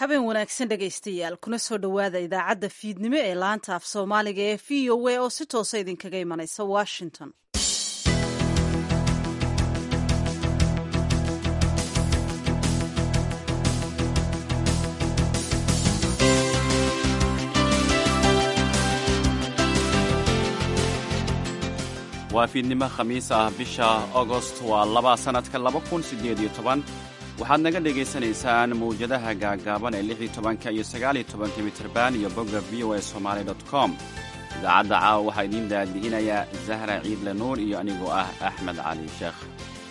habeen wanaagsan dhegaystayaal kuna soo dhowaada idaacadda fiidnimo ee laanta af soomaaliga ee v o a oo si toosa idinkaga imanaysa washington waa fiidnimo khamiis ah bisha agost waa laba sannadka laba kun siddeed iyo toban waxaad naga dhegaysanaysaan mawjadaha gaagaaban ee lix iyo tobanka iyo sagaal iyo tobanka mitirban iyo bogga v o a somaali dot com idaacadda caawa waxaa idiin daadihinayaa zahra ciidle nuur iyo anigoo ah axmed cali sheekh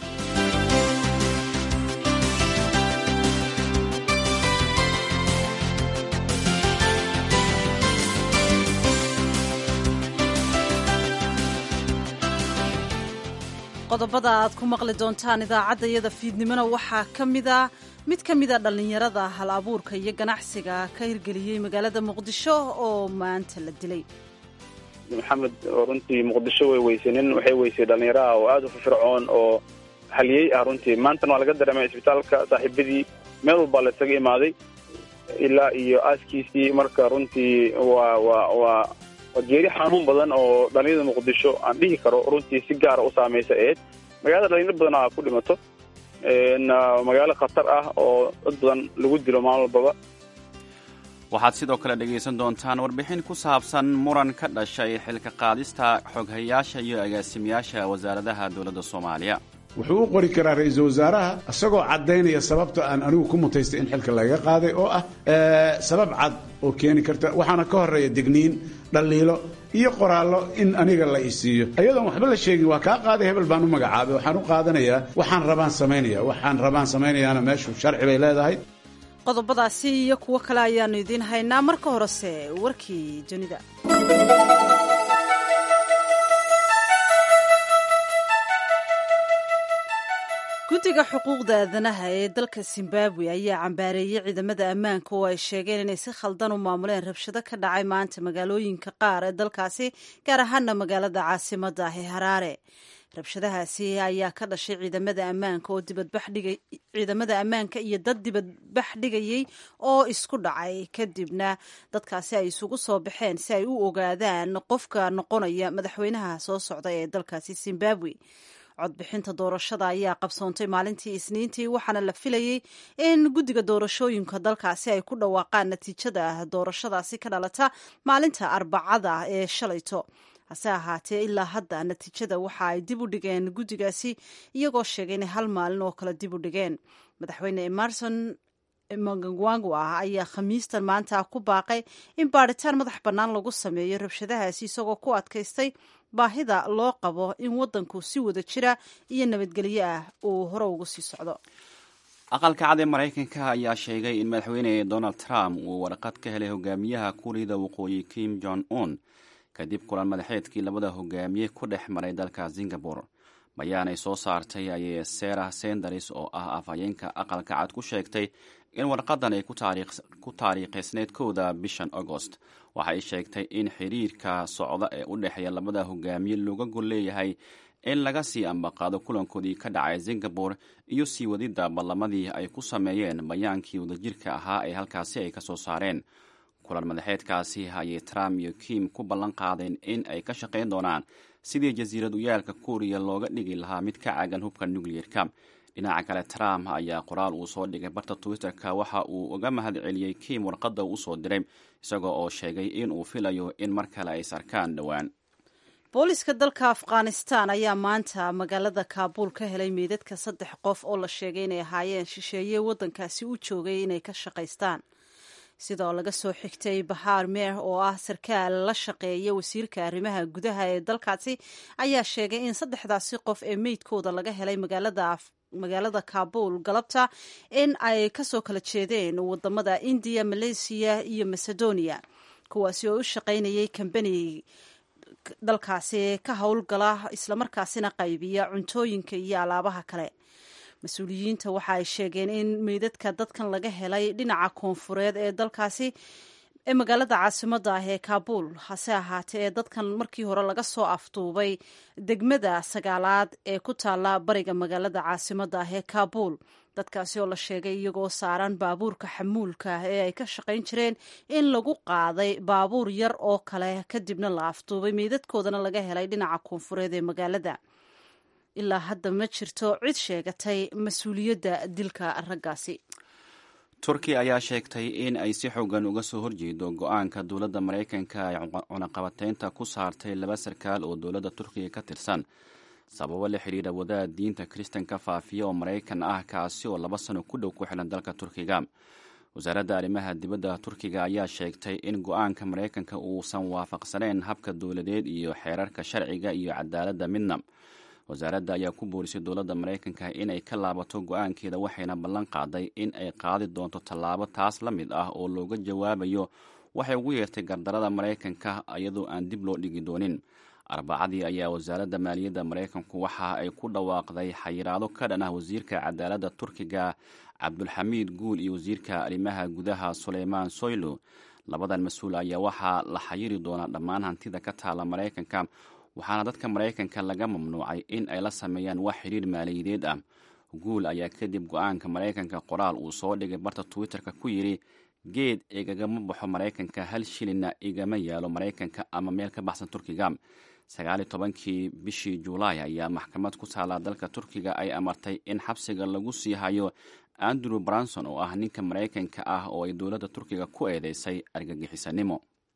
qodobada aad ku maqli doontaan idaacadda iyada fiidnimona waxaa ka mida mid ka mida dhallinyarada hal abuurka iyo ganacsiga ka hirgeliyey magaalada muqdisho oo maanta la dilay maxamed oo runtii muqdisho way weysay nin waxay weysay dhallinyaraha oo aada u firfircoon oo haliyey ah runtii maantana waa laga dareemay isbitaalka saaxiibadii meel walbaa la isaga imaaday ilaa iyo aaskiisii marka runtii waa waa waa waa geeri xanuun badan oo dhalinyarada muqdisho aan dhihi karo runtii si gaara u saamaysa eed magaalada dhalinyar badan a ku dhimato magaalo khatar ah oo dad badan lagu dilo maalin walbaba waxaad sidoo kale dhegaysan doontaan warbixin ku saabsan muran ka dhashay xilka qaadista xoghayaasha iyo agaasimayaasha wasaaradaha dowladda soomaaliya wuxuu u qori karaa ra-iisul wasaaraha isagoo caddaynaya sababta aan anigu ku mutaystay in xilka laga qaaday oo ah sabab cad oo keeni karta waxaana ka horeeya digniin dhaliilo iyo qoraallo in aniga la isiiyo ayadoon waxba la sheegin waa kaa qaaday hebel baan u magacaabay waxaan u qaadanayaa waxaan rabaan samaynaya waxaan rabaan samaynayaana meeshu sharci bay leedahay qodobadaasi iyo kuwo kale ayaannu idiin haynaa marka horese warkii dunida guddiga xuquuqda aadanaha ee dalka zimbabwe ayaa cambaareeyey ciidamada ammaanka oo ay sheegeen inay si khaldan u maamuleen rabshado ka dhacay maanta magaalooyinka qaar ee dalkaasi gaar ahaana magaalada caasimadda ah ee haraare rabshadahaasi ayaa ka dhashay ciidamada ammaanka oo dibadbaxdhiga ciidamada ammaanka iyo dad dibadbax dhigayey oo isku dhacay kadibna dadkaasi ay isugu soo baxeen si ay u ogaadaan qofka noqonaya madaxweynaha soo socda ee dalkaasi zimbabwe codbixinta doorashada ayaa qabsoontay maalintii isniintii waxaana la filayey in guddiga doorashooyinka dalkaasi ay ku dhawaaqaan natiijada doorashadaasi ka dhalata maalinta arbacada ee shalayto hase ahaatee ilaa hadda natiijada waxa ay dib u dhigeen guddigaasi iyagoo sheegay inay hal maalin oo kale dib u dhigeen madaxweyne emerson mangangwangwa ayaa khamiistan maanta ku baaqay in baadhitaan madax bannaan lagu sameeyo rabshadahaasi isagoo ku adkaystay baahida loo qabo in waddanku si wada jira iyo nabadgelyo ah uu hore ugu sii socdo aqalka cad ee maraykanka ayaa sheegay in madaxweyne donald trump uu warqad ka helay hogaamiyaha kuuriyada waqooyi kim jong un kadib kulan madaxeedkii labada hogaamiye ku dhex maray dalka singabore bayaanay soo saartay ayay sarah senders oo ah afhayeenka aqalka cad ku sheegtay in warqadan ay ku taariikhaysneyd kowda bishan agost waxay sheegtay in xiriirka socda ee u dhexeeya labada hogaamiye looga gol leeyahay in laga sii ambaqaado kulankoodii ka dhacay singabore iyo sii wadidda ballamadii ay ku sameeyeen bayaankii wadajirka ahaa ee halkaasi ay ka soo saareen kulan madaxeedkaasi ayay trump iyo kim ku ballan qaadeen in ay ka shaqayn doonaan sidii jasiirad uyaalka kuuriya looga dhigi lahaa mid ka caagan hubka nucleer-ka dhinaca kale trump ayaa qoraal uu soo dhigay barta twitter-ka waxa uu uga mahad celiyey kim warqadda uu usoo diray isagoo oo sheegay in uu filayo in mar kale ay sarkaan dhowaan booliska dalka afghanistan ayaa maanta magaalada kaabuul ka helay meydadka saddex qof oo la sheegay inay ahaayeen shisheeye waddankaasi u joogay inay ka shaqaystaan sidoo laga soo xigtay bahaar meer oo ah sarkaal la shaqeeya wasiirka arrimaha gudaha ee dalkaasi ayaa sheegay in saddexdaasi qof ee meydkooda laga helay magaalada magaalada kaabul galabta in ay kasoo kala jeedeen wadamada indiya malaysiya iyo macedonia kuwaasi oo u shaqaynayay kambani dalkaasi ka howlgala islamarkaasina qaybiya cuntooyinka iyo alaabaha kale mas-uuliyiinta waxa ay sheegeen in meydadka dadkan laga helay dhinaca koonfureed ee dalkaasi ee magaalada caasimadda ah ee kaabuul hase ahaatee ee dadkan markii hore laga soo afduubay degmada sagaalaad ee ku taalla bariga magaalada caasimadda ah ee kaabuul dadkaasi oo la sheegay iyagoo saaran baabuurka xamuulka ee ay ka shaqayn jireen in lagu qaaday baabuur yar oo kale kadibna la afduubay meydadkoodana laga helay dhinaca koonfureed ee magaalada ilaa hadda ma jirto cid sheegatay mas-uuliyadda dilka raggaasi turkiya ayaa sheegtay in ay si xoogan uga soo horjeedo go-aanka dowladda maraykanka ay cunaqabateynta ku saartay laba sarkaal oo dowladda turkiga ka tirsan sababo la xidhiira wadaad diinta kiristanka faafiya oo maraykan ah kaasi oo laba sano ku dhow ku xilan dalka turkiga wasaaradda arrimaha dibadda turkiga ayaa sheegtay in go-aanka maraykanka uusan waafaqsaneyn habka dowladeed iyo xeerarka sharciga iyo cadaaladda midna wasaaradda ayaa ku boorisay dowladda maraykanka inay ka laabato go-aankeeda waxayna ballan qaaday in ay qaadi doonto tallaabo taas la mid ah oo looga jawaabayo waxay ugu yeertay gardarada maraykanka iyadoo aan dib loo dhigi doonin arbacadii ayaa wasaaradda maaliyadda maraykanku waxa ay ku dhawaaqday xayiraado ka dhan ah wasiirka cadaaladda turkiga cabdulxamiid guul iyo wasiirka arrimaha gudaha suleymaan soylo labadan mas-uul ayaa waxaa la xayiri doonaa dhammaan hantida ka taala maraykanka waxaana dadka maraykanka laga mamnuucay in ay la sameeyaan wax xidhiir maaliyadeed ah guul ayaa kadib go-aanka maraykanka qoraal uu soo dhigay barta twitter-ka ku yidhi geed igagama baxo maraykanka hal shilinna igama yaalo maraykanka ama meel ka baxsan turkiga sagaali tobankii bishii juulaay ayaa maxkamad ku taala dalka turkiga ay amartay in xabsiga lagu sii hayo andrew branson oo ah ninka maraykanka ah oo ay dowladda turkiga ku eedeysay argagixisanimo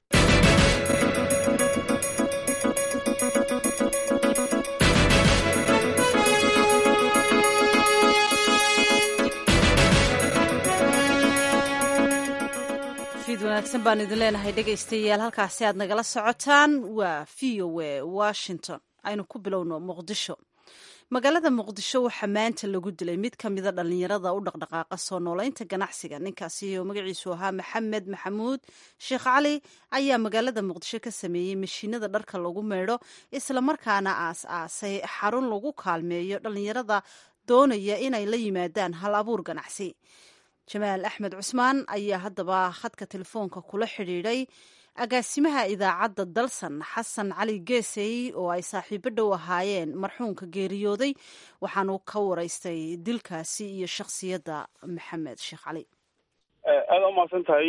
wanaagsan baan idin leenahay dhegaystayaal halkaasi aad nagala socotaan waa v o a washington aynu ku bilowno muqdisho magaalada muqdisho waxaa maanta lagu dilay mid ka mida dhallinyarada u dhaqdhaqaaqa soo noolaynta ganacsiga ninkaasi oo magaciisu ahaa maxamed maxamuud sheekh cali ayaa magaalada muqdisho ka sameeyey mashiinada dharka lagu meydho islamarkaana aas aasay xarun lagu kaalmeeyo dhallinyarada doonaya inay la yimaadaan hal abuur ganacsi jamaal axmed cusmaan ayaa haddaba khadka telefoonka kula xidhiidhay agaasimaha idaacadda dalsan xasan cali geesey oo ay saaxiibo dhow ahaayeen marxuumka geeriyooday waxaanu ka waraystay dilkaasi iyo shakhsiyadda maxamed sheekh cali aada u mahadsan tahay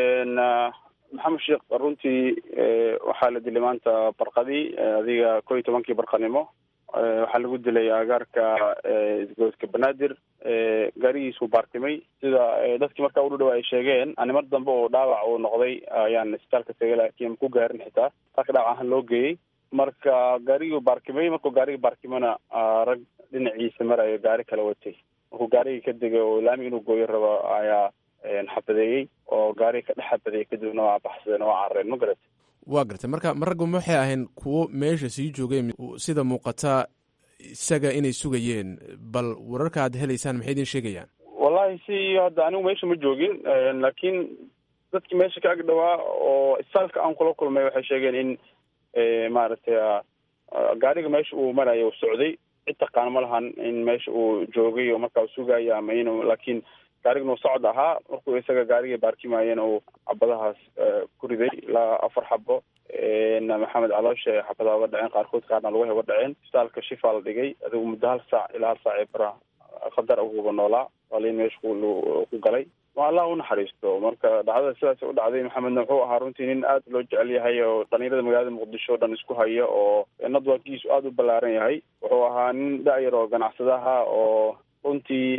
maxamed sheekh runtii waxaa la dilay maanta barqadii adiga ko iyo tobankii barqanimo waxaa lagu dilay agaarka isgoyska banaadir gaarigiisuu baartimay sida dadkii markaa udhudhow ay sheegeen animar dambe oo dhaawac uu noqday ayaan isbitaalka tegay laakiin ku gaarin xitaa halka dhaawac ahaan loo geeyey marka gaarigii baarkimay markuu gaarigii baarkimana rag dhinaciisa marayo gaari kala watay markuu gaarigii ka degay oo laami inuu gooyo rabo ayaa xabadeeyey oo gaarigii ka dhex xabadeeyey kadibna waa baxsadeen oo carareen ma garat waa gartay marka ma raggu waxay ahayn kuwo meesha sii joogay sida muuqata isaga inay sugayeen bal wararka aad helaysaan maxay idin sheegayaan wallahi si hadda anigu meesha ma joogin laakiin dadkii meesha ka ag dhawaa oo isbitaalka aan kula kulmay waxay sheegeen in maaragtay gaariga meesha uu marayo uu socday cid taqaan ma lahan in meesha uu joogay oo markaa sugayo ama inu laakiin gaarigna uu socod ahaa markuu isaga gaarigii baarkimayena uu xabadahaas ku riday ilaa afar xabo maxamed calooshe xabadaha uga dhaceen qaarkood qaarna lugahay uga dhaceen isbitaalka shifaa la dhigay adigu muddo hal saac ilaa hal saac ee bara khadar uguba noolaa waliin meesha ku galay ma allah u naxariisto marka dhacdada sidaas u dhacday maxamedna wuxuu ahaa runtii nin aad loo jecel yahay oo dhalinyarada magaalada muqdisho o dhan isku haya oo nadwakiisu aada u ballaaran yahay wuxuu ahaa nin da-yar oo ganacsadaha oo runtii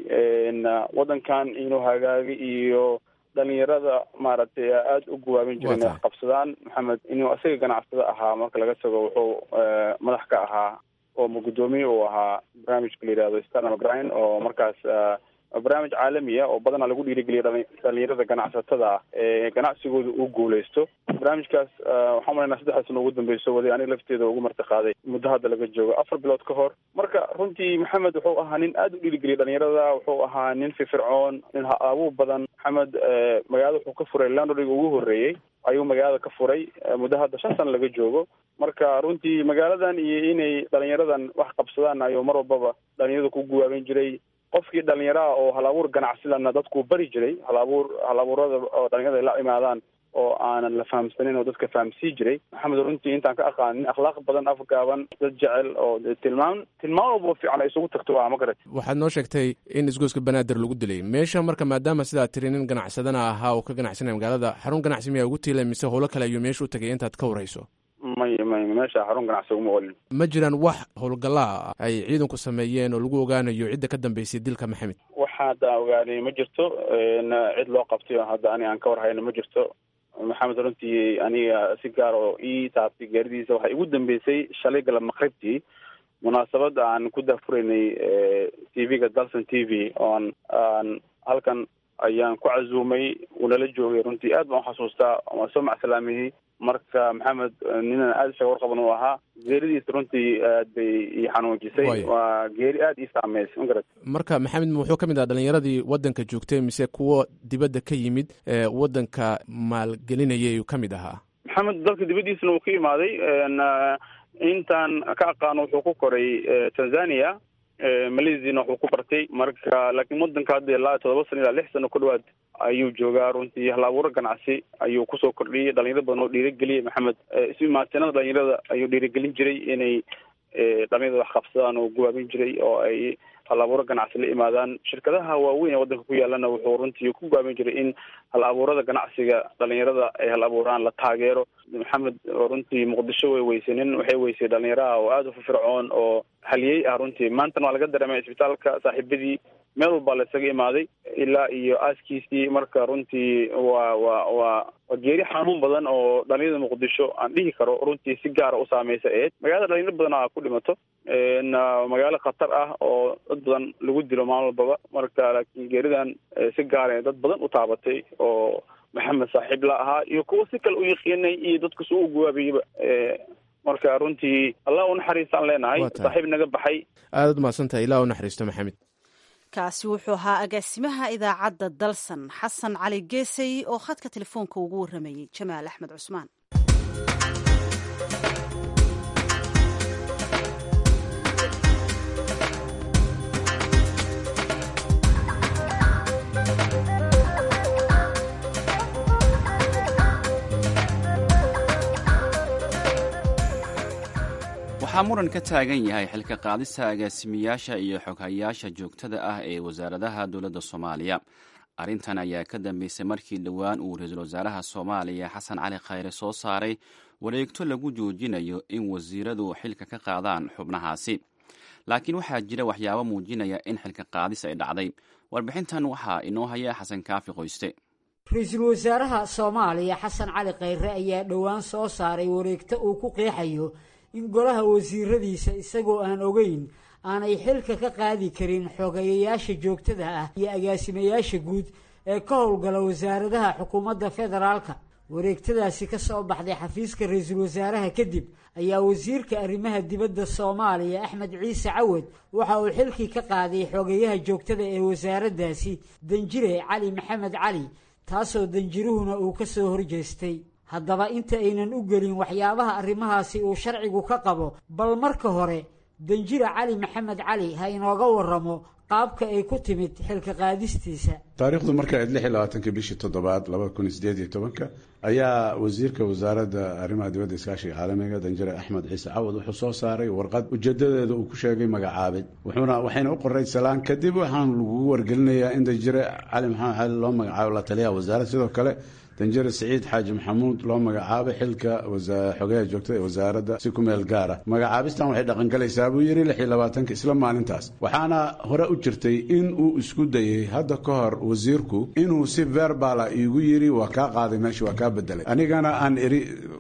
waddankan inuu hagaagay iyo dhalinyarada maaragtay aada u guwaabin jiray inay wax qabsadaan maxamed inuu isaga ganacsada ahaa marka laga tago wuxuu madax ka ahaa oo guddoomiye uu ahaa barnaamijka la yihahdo stanal grind oo markaas barnaamij caalamiya oo badanaa lagu dhiirigeliya dhalinyarada ganacsatada ah ee ganacsigooda uu guuleysto barnaamijkaas waxaan malaynaa saddexda sano ugu dambeyso waday aniga lafteeda ugu marti qaaday muddo hadda laga joogo afar bilood ka hor marka runtii maxamed wuxuu ahaa nin aada u dhiirigeliya dhalinyarada wuxuu ahaa nin firfircoon nin ha-abuur badan maxamed magaalada wuxuu ka furay landoriga ugu horreeyey ayuu magaalada ka furay muddo hadda shan sano laga joogo marka runtii magaaladan iyo inay dhalinyaradan wax qabsadaan ayuu mar walbaba dhalinyarada ku guwaabin jiray qofkii dhalinyaraha oo hal abuur ganacsilana dadkuu bari jiray hal abuur hal abuurada oo dhalinyarada ay la imaadaan oo aanan la fahamsanin oo dadka fahamsii jiray maxamed runtii intaan ka aqaanin akhlaaq badan afgaaban dad jecel oo tilmaam tilmaam walba fiican ay isugu tagto waa ma garat waxaad noo sheegtay in isgoyska banaadir lagu dilay meesha marka maadaama sidaad tiri nin ganacsadana ahaa oo ka ganacsanaya magaalada xarun ganacsi miyaa ugu tiilay mise howlo kale ayuu meesha u tagay intaad ka warayso may may meesha xarun ganacsi uguma olin ma jiraan wax howlgallaa ay ciidanku sameeyeen oo lagu ogaanayo cidda ka dambeysay dilka maxamed waxa hadda ogaanay ma jirto cid loo qabtay oo hadda ani aan ka warhayno ma jirto maxamed runtii aniga si gaar oo ii taabtay gaaridiisa waxay igu dambeysay shalay galab maqribtii munaasabad aan ku dahfuraynay t v-ga dalson t v oon aan halkan ayaan ku casuumay unala joogay runtii aad baan uxasuustaa waan soo macsalaamiyey marka maxamed ninan aada isaga warqaban uu ahaa geeridiisa runtii aad bay ii xanuujisay waa geeri aada ii saameysay ma garat marka maxamed wuxuu ka mid aha dhalinyaradii waddanka joogtay mise kuwo dibadda ka yimid ee waddanka maalgelinayay uu ka mid ahaa maxamed dalka dibaddiisana uu ka imaaday intaan ka aqaano wuxuu ku koray tanzania malaysiana wuxuu ku bartay marka laakiin waddanka hadda ilaa todoba sano ilaa lix sano ku dhawaad ayuu joogaa runtii hal abuuro ganacsi ayuu kusoo kordhiyey dhalinyaro badan oo dhiirageliyay maxamed isu imaatinada dhalinyarada ayuu dhiiragelin jiray inay dhalinyarada wax qabsadaan oo guwaabin jiray oo ay hal abuuro ganacsi la imaadaan shirkadaha waaweyn ee waddanka ku yaalana wuxuu runtii ku guwaabin jiray in hal abuurada ganacsiga dhalinyarada ay hal abuuraan la taageero maxamed runtii muqdisho way weysanin waxay weysay dhalinyaraha oo aada u firfircoon oo haliyey ah runtii maantana waa laga dareemay isbitaalka saaxiibadii meel walbaa la isaga imaaday ilaa iyo aaskiisii marka runtii waa waa waa waa geeri xanuun badan oo dhalinyarada muqdisho aan dhihi karo runtii si gaara u saameysa eed magaalada dhalinyaro badan a ku dhimato magaalo khatar ah oo dad badan lagu dilo maalin walbaba marka laakiin geeridan si gaara dad badan u taabatay oo maxamed saaxiib la ahaa iyo kuwa si kale u yaqiinay iyo dadku si u guwaabiyeyba marka runtii allah u naxariistaan leenahay saaxiib naga baxay aadaad umahadsantahay ilaa u naxariisto maxamed kaasi wuxuu ahaa agaasimaha idaacadda dalsan xasan cali geesay oo khadka telefoonka ugu warramayey jamaal axmed cusmaan waxaa muran ka taagan yahay xilka qaadista agaasimiyaasha iyo xoghayaasha joogtada ah ee wasaaradaha dowladda soomaaliya arrintan ayaa ka dambeysay markii dhowaan uu ra-iisul wasaaraha soomaaliya xasan cali khayre soo saaray wareegto lagu joojinayo in wasiiradu xilka ka qaadaan xubnahaasi laakiin waxaa jira waxyaabo muujinaya in xilka qaadis ay dhacday warbixintan waxaa inoo haya xasan kaafi qoyste ra-iisul wasaaraha soomaaliya xasan cali khayre ayaa dhowaan soo saaray wareegto uu ku qeexayo in golaha wasiiradiisa isagoo aan ogeyn aanay xilka ka qaadi karin xogeeyayaasha joogtada ah iyo agaasimayaasha guud ee ka howlgala wasaaradaha xukuumadda federaalka wareegtadaasi ka soo baxday xafiiska ra-iisul wasaaraha kadib ayaa wasiirka arrimaha dibadda soomaaliya axmed ciise cawad waxa uu xilkii ka qaaday xogeeyaha joogtada ee wasaaraddaasi danjire cali maxamed cali taasoo danjiruhuna uu ka soo horjeestay haddaba inta aynan u gelin waxyaabaha arrimahaasi uu sharcigu ka qabo bal marka hore danjira cali maxamed cali ha inooga waramo qaabka ay ku timid xilka qaadistiisa taariikhdu marka ayd lix iyo labaatanka bishii toddobaad labada kun iyo sideed iyo tobanka ayaa wasiirka wasaaradda arrimaha dibadda iskaashiga caalamiga danjire axmed ciise cawad wuxuu soo saaray warqad ujeedadeeda uu ku sheegay magacaabid wuxuuna waxayna u qoray salaan kadib waxaan lagugu wargelinayaa in danjire cali maxamed cali loo magacaabo la taliyaha wasaaradda sidoo kale danjire siciid xaaji maxamuud loo magacaabay xilka xogeyaha joogtada ee wasaaradda si ku meel gaara magacaabistan waxay dhaqangalaysaa buu yidhi lix iyo labaatanka isla maalintaas waxaana hore u jirtay in uu isku dayey hadda ka hor wasiirku inuu si verbala iigu yidhi waa kaa qaaday meesha waa kaa bedelay anigana aan iri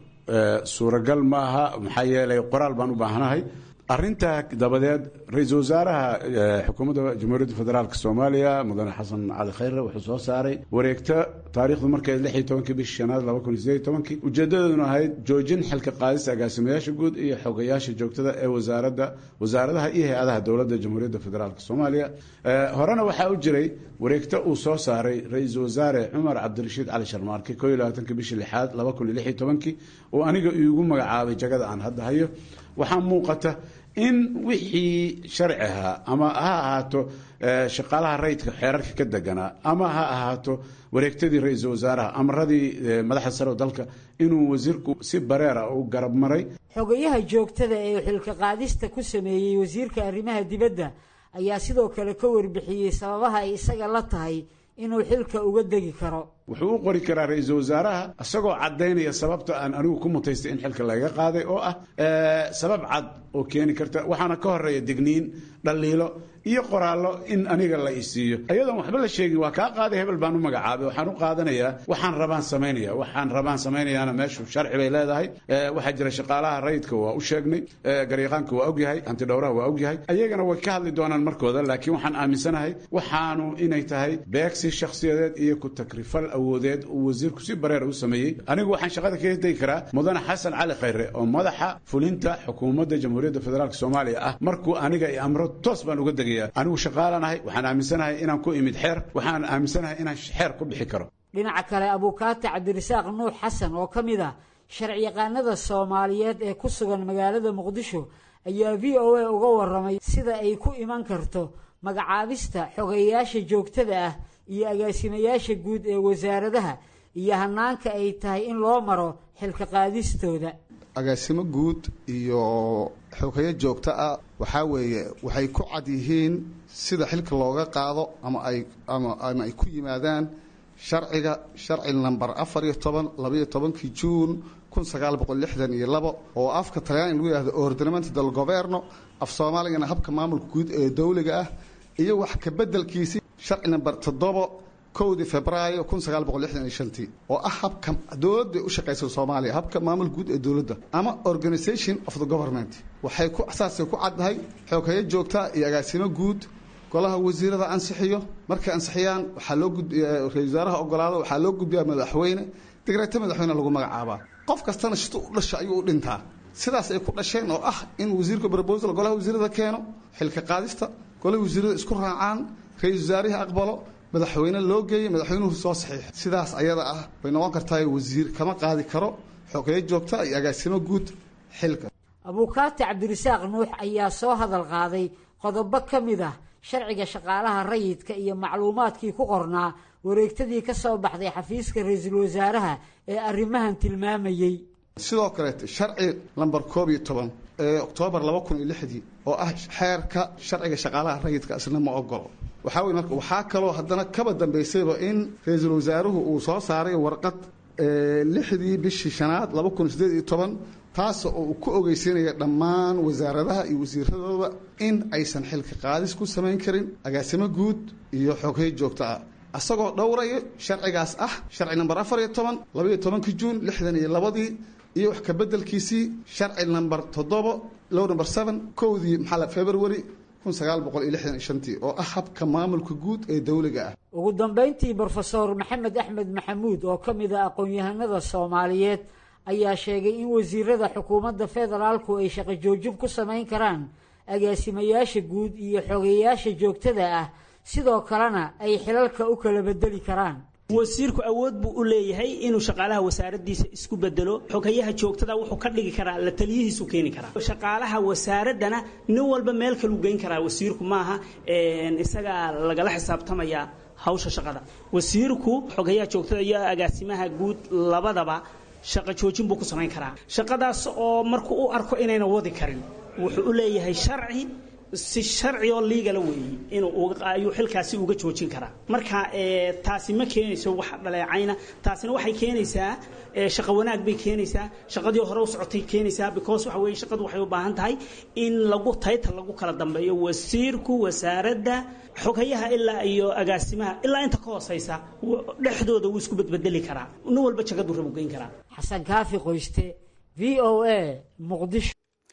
suuragal ma aha maxaa yeelay qoraal baan u baahanahay arrintaa dabadeed ra-iisul wasaaraha xukuumadda jamhuuriyadda federaalk soomaaliya mudane xasan cali khayre wuxuu soo saaray wareegto taariikhdu markeed lix iyo tobankii bishii shanaad laba kun iyo sideed iyo tobankii ujeedadeeduna ahayd joojin xilka qaadista agaasimayaasha guud iyo xogayaasha joogtada ee wasaaradda wasaaradaha iyo hay-adaha dowladda jamhuuriyadda federaalk soomaaliya horena waxaa u jiray wareegto uu soo saaray ra-iisul wasaare cumar cabdirashiid cali sharmaarke koo iyo labaatankii bishii lixaad laba kun iyo lix iyo tobankii oo aniga iigu magacaabay jagada aan hadda hayo waxaa muuqata in wixii sharci ahaa ama ha ahaato shaqaalaha rayidka xeerarka ka deganaa ama ha ahaato wareegtadii ra-iisul wasaaraha amaradii madaxda sare oo dalka inuu wasiirku si bareera u garab maray xogayaha joogtada ee xilka qaadista ku sameeyey wasiirka arrimaha dibadda ayaa sidoo kale ka warbixiyey sababaha ay isaga la tahay inuu xilka uga degi karo wuxuu u qori karaa ra-iisul wasaaraha isagoo caddaynaya sababta aan anigu ku mutaystay in xilka laga qaaday oo ah sabab cad oo keeni karta waxaana ka horeeya digniin dhaliilo iyo qoraallo in aniga la isiiyo iyadoon waxba la sheegin waa kaa qaaday hebel baan u magacaabay waxaan u qaadanayaa waxaan rabaan samaynaya waxaan rabaan samaynayaana meeshu sharci bay leedahay waxaa jira shaqaalaha rayidka waa u sheegnay garyaqaanka waa ogyahay hantidhowraha waa ogyahay ayagana way ka hadli doonaan markooda laakiin waxaan aaminsanahay waxaanu inay tahay beegsi shakhsiyadeed iyo ku takrifal awoodeed uu wasiirku si bareer u sameeyey anigu waxaan shaqada kaga degi karaa mudane xasan cali khayre oo madaxa fulinta xukuumadda jamhuuriyadda federaalk soomaaliya ah markuu aniga i amro toos baan uga degaya anigu shaqaalanahay waxaan aaminsanahay inaan ku imid xeer waxaan aaminsanahay inaan xeer ku bixi karo dhinaca kale abuukaati cabdirasaaq nuux xasan oo ka mid ah sharciyaqaanada soomaaliyeed ee ku sugan magaalada muqdisho ayaa v o a uga waramay sida ay ku iman karto magacaabista xogeyaasha joogtada ah iyo agaasimayaasha guud ee wasaaradaha iyo hanaanka ay tahay in loo maro xilka qaadistooda agaasimo guud iyo xogeyo joogto ah waxaa weeye waxay ku cad yihiin sida xilka looga qaado ama ay ama ama ay ku yimaadaan sharciga sharci namber afar iyo toban labaiyo tobankii juun kun sagaal boqol lixdan iyo labo oo afka talyaani lagu yihahdo ordinamento del governo af soomaaligana habka maamulka guud ee dowliga ah iyo wax ka bedelkiisi sharci namber toddobo kowdii febraayo kun sagaal boqol lixdan iyo shantii oo ah habka dowladda u shaqaysa soomaaliya habka maamul guud ee dowladda ama organisation of the government waxay ku saasay ku caddahay xooghayo joogta iyo agaasimo guud golaha wasiirada ansixiyo markay ansixiyaan waxaa loo gudbiya ra-isul wasaaraha ogolaado waxaa loo gudbiyaa madaxweyne digreeto madaxweyne lagu magacaabaa qof kastana shito u dhasha ayuu u dhintaa sidaas ay ku dhasheen oo ah in wasiirka proposal golaha wasiirada keeno xilka qaadista golaha wasiirada isku raacaan ra-isul wasaarihii aqbalo madaxweyne loo geeyey madaxweynuhu soo saxiix sidaas ayada ah way noqon kartaa wasiir kama qaadi karo xogeyo joogta iyo agaasimo guud xilka abuukaati cabdirasaaq nuux ayaa soo hadal qaaday qodobo ka mid ah sharciga shaqaalaha rayidka iyo macluumaadkii ku qornaa wareegtadii ka soo baxday xafiiska ra-iisul wasaaraha ee arrimahan tilmaamayey sidoo kaleete sharci lamber koob iyo toban ee oktoobar laba kun iyo lixdii oo ah xeerka sharciga shaqaalaha rayidka isna ma ogolo waxaa weye marka waxaa kaloo haddana kaba dambaysayba in ra-iisul wasaaruhu uu soo saaray warqad lixdii bishii shanaad laba kun sideed iyo toban taas oo uu ku ogeysiinaya dhammaan wasaaradaha iyo wasiiradooda in aysan xilka qaadis ku samayn karin agaasimo guud iyo xoghay joogto ah isagoo dhowraya sharcigaas ah sharci namber afar iyo toban labaiyo tobankii juun lixdan iyo labadii iyo wax kabedelkiisii sharci namber toddobo low number seven kowdii maxaa february kun sagaal boqol iyo lixdan iyo shantii oo ah habka maamulka guud ee dowliga ah ugu dambayntii brofesor maxamed axmed maxamuud oo ka mid ah aqoon-yahanada soomaaliyeed ayaa sheegay in wasiirada xukuumadda federaalku ay shaqo joojin ku samayn karaan agaasimayaasha guud iyo xogeyaasha joogtada ah sidoo kalena ay xilalka u kala bedeli karaan wasiirku awood buu u leeyahay inuu shaqaalaha wasaaradiisa isku bedelo xogayaha joogtada wuxuu ka dhigi karaa la taliyihiisu keeni karaa shaqaalaha wasaaradana nin walba meel kaluu geyn karaa wasiirku maaha isagaa lagala xisaabtamayaa hawsha shaqada wasiirku xogayaha joogtada iyo agaasimaha guud labadaba shaqo joojin buu ku samayn karaa shaqadaas oo markuu u arko inayna wadi karin wuxuu u leeyahay sharci si sharci oo liigala weeye inuu ayuu xilkaasi uga joojin karaa marka taasi ma keenayso wax dhaleecayna taasina waxay keenaysaa shaqo wanaag bay keenaysaa shaqadii hore u socotay keenaysaa because waxa weeye shaqadu waxay u baahan tahay in lagu tayta lagu kala dambeeyo wasiirku wasaaradda xogayaha ilaa iyo agaasimaha ilaa inta ka hooseysa dhexdooda wuu isku bedbedeli karaa nin walba jagadu rabu geyn karaa xasan kaafi qoyste v o a muqdisho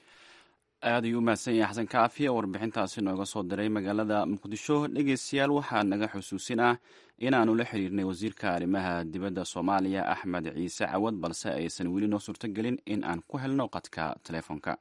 aad ayuu u mahadsan yahay xasan kaafi oo warbixintaasi nooga soo diray magaalada muqdisho dhegeystayaal waxaa naga xusuusin ah inaannu la xiriirnay wasiirka arrimaha dibadda soomaaliya axmed ciise cawad balse aysan weli noo suurtogelin in aan ku helno qadka telefoonka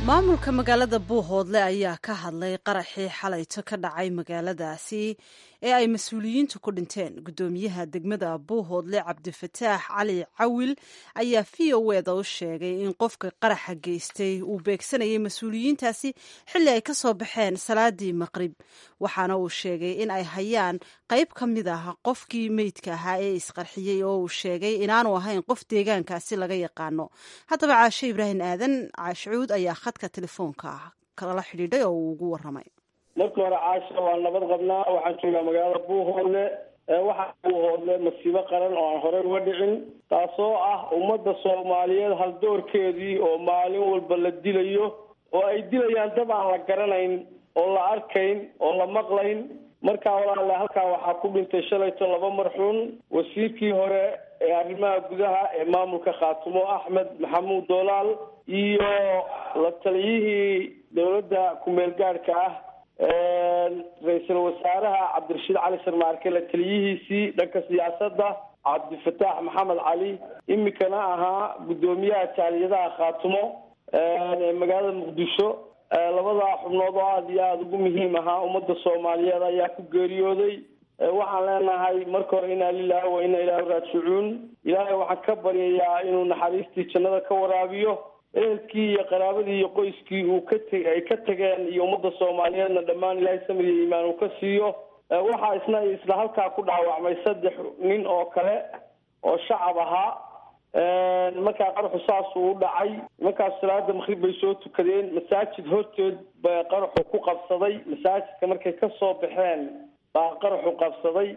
maamulka magaalada buuhoodle ayaa ka hadlay qaraxii xalayto ka dhacay magaaladaasi ee ay mas-uuliyiintu ku dhinteen guddoomiyaha degmada buuhoodle cabdifataax cali cawil ayaa v o eda u sheegay in qofka qaraxa geystay uu beegsanayay mas-uuliyiintaasi xilli ay ka soo baxeen salaadii maqrib waxaana uu sheegay in ay hayaan qayb ka mid ah qofkii meydka ahaa ee isqarxiyey oo uu sheegay inaanu ahayn qof deegaankaasi laga yaqaano haddaba caashe ibraahim aadan caashucuud ayaa khadka telefoonka ah kala xidhiidhay oo uu ugu waramay marka hore caasha waa nabad qabnaa waxaan joogaa magaalada buuhoodle waxaa buuhoodle masiibo qaran oo aan horey uga dhicin taasoo ah ummadda soomaaliyeed haldoorkeedii oo maalin walba la dilayo oo ay dilayaan dad aan la garanayn oo la arkayn oo la maqlayn markaa walaale halkaa waxaa ku dhintay shalayto laba marxuun wasiirkii hore ee arrimaha gudaha ee maamulka khaatumo axmed maxamuud doolaal iyo la taliyihii dowladda ku-meel gaadhka ah ra-iisul wasaaraha cabdirashiid cali sarmaarke la taliyihiisii dhanka siyaasadda cabdifataax maxamed cali imikana ahaa guddoomiyaha jaaliyadaha khaatumo ee magaalada muqdisho labadaa xubnood oo aada iyo aada ugu muhiim ahaa ummadda soomaaliyeed ayaa ku geeriyooday waxaan leenahay marka hore inaa lilahi wa inaa ilaahi raajicuun ilaahay waxaan ka baryayaa inuu naxariistii jannada ka waraabiyo ehelkii iyo qaraabadii iyo qoyskii uu ka te ay ka tageen iyo ummadda soomaaliyeedna dhammaan ilaahay samir iyo iimaan uu ka siiyo waxaa isna isla halkaa ku dhaawacmay saddex nin oo kale oo shacab ahaa markaa qaraxu saasuu u dhacay markaas salaada makrib bay soo tukadeen masaajid horteed ba qaraxu ku qabsaday masaajidka markay ka soo baxeen baa qaraxu qabsaday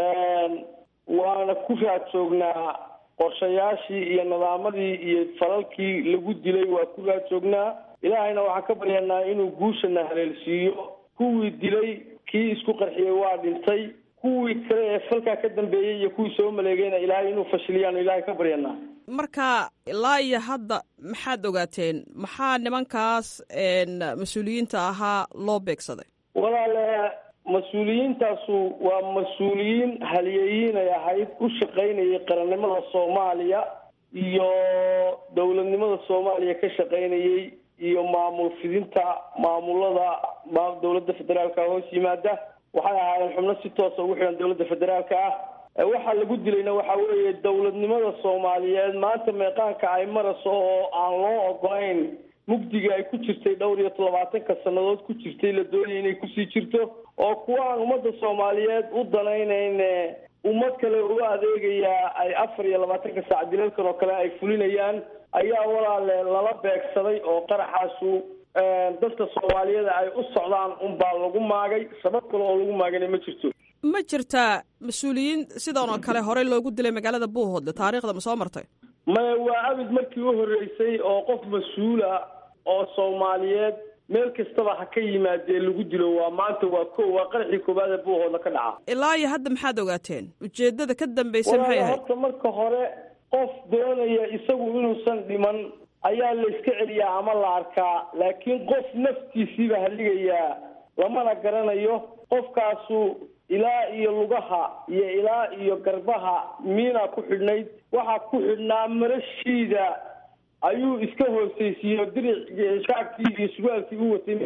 waana ku raad joognaa qorshayaashii iyo nadaamadii iyo falalkii lagu dilay waa ku raad joognaa ilaahayna waxaan ka baryanaa inuu guushana haleelsiiyo kuwii dilay kii isku qarxiyey waa dhintay kuwii kale ee falkaa ka dambeeyey iyo kuwii soo maleegayna ilaahay inuu fashiliyaan ilaahay ka baryanaa marka ilaa iyo hadda maxaad ogaateen maxaa nimankaas mas-uuliyiinta ahaa loo beegsaday walaale mas-uuliyiintaasu waa mas-uuliyiin haliyeyiin ay ahayd u shaqaynayay qarannimada soomaaliya iyo dowladnimada soomaaliya ka shaqaynayay iyo maamul fidinta maamulada dowladda federaalka hoos yimaada waxay ahaayeen xubno si toosa ugu xidhan dowladda federaalka ah waxaa lagu dilayna waxa weeye dowladnimada soomaaliyeed maanta meeqaanka ay marayso oo aan loo ogolayn mugdiga ay ku jirtay dhowr iyo labaatanka sannadood ku jirtay la doonaya inay kusii jirto oo kuwa aan ummadda soomaaliyeed u danaynayn ummad kale uga adeegayaa ay afar iyo labaatanka saac dilalkan oo kale ay fulinayaan ayaa walaale lala beegsaday oo qaraxaasu dadka soomaaliyeed ay u socdaan unbaa lagu maagay sabab kale oo lagu maagana ma jirto ma jirtaa mas-uuliyiin sidan oo kale horey loogu dilay magaalada buuhoodle taariikhda ma soo martay maya waa abid markii u horreysay oo qof mas-uula oo soomaaliyeed meel kastaba ha ka yimaadee lagu dilo waa maanta waa ko waa qaraxii koowaad ee buuhoodla ka dhaca ilaa iyo hadda maxaad ogaateen ujeedada ka dambaysa maxay ahayd horta marka hore qof doonaya isagu inuusan dhiman ayaa la iska celiyaa ama la arkaa laakiin qof naftiisiiba haligayaa lamana garanayo qofkaasu ilaa iyo lugaha iyo ilaa iyo garbaha miina ku xidhnayd waxaa ku xidhnaa marashiida ayuu iska hoosaysiiyo diric shaarkii iyo surwaalkii u watay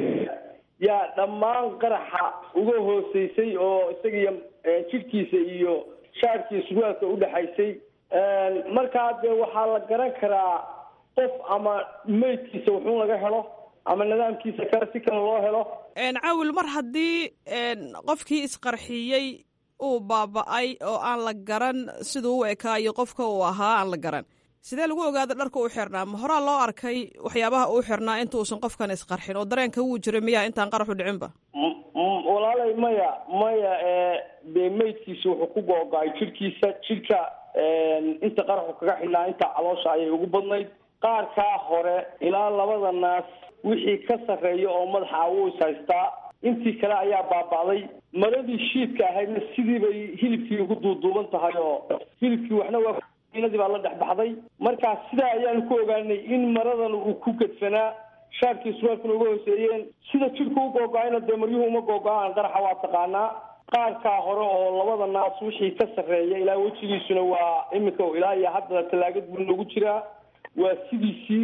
yaa dhammaan qaraxa uga hoosaysay oo isagiyo jidhkiisa iyo shaarkii surwaalka udhexaysay markaa dee waxaa la garan karaa qof ama meydkiisa wuxuu laga helo ama nidaamkiisa kale si kale loo helo cawil mar haddii qofkii isqarxiyey uu baaba-ay oo aan la garan siduu u ekaayo qofka uu ahaa aan la garan sidee lagu ogaada dharka u xirnaa ma horaa loo arkay waxyaabaha uu xirnaa intuusan qofkan isqarxin oo dareenka wuu jiray miyaa intaan qaraxu dhicinba walaalay maya maya dee meydkiisa wuxuu ku googo-ay jidhkiisa jidhka inta qaraxu kaga xidhnaa inta caloosha ayay ugu badnayd qaarkaa hore ilaa labada naas wixii ka sarreeya oo madaxa wuu is haystaa intii kale ayaa baaba'day maradii shiidka ahaydna sidii bay hilibkii ugu duuduuban tahay oo hilibkii waxna waa inadii baa la dhex baxday markaa sidaa ayaanu ku ogaanay in maradan uu ku gedfanaa shaarkii surwaalkuna uga hooseeyeen sida jidhku u googo-ayna dee maryuhu uma googo-aan qaraxa waa taqaanaa qaarkaa hore oo labada naas wixii ka sarreeya ilaa wejigiisuna waa iminka ilaa iyo hadda tallaagad buu nagu jiraa waa sidiisii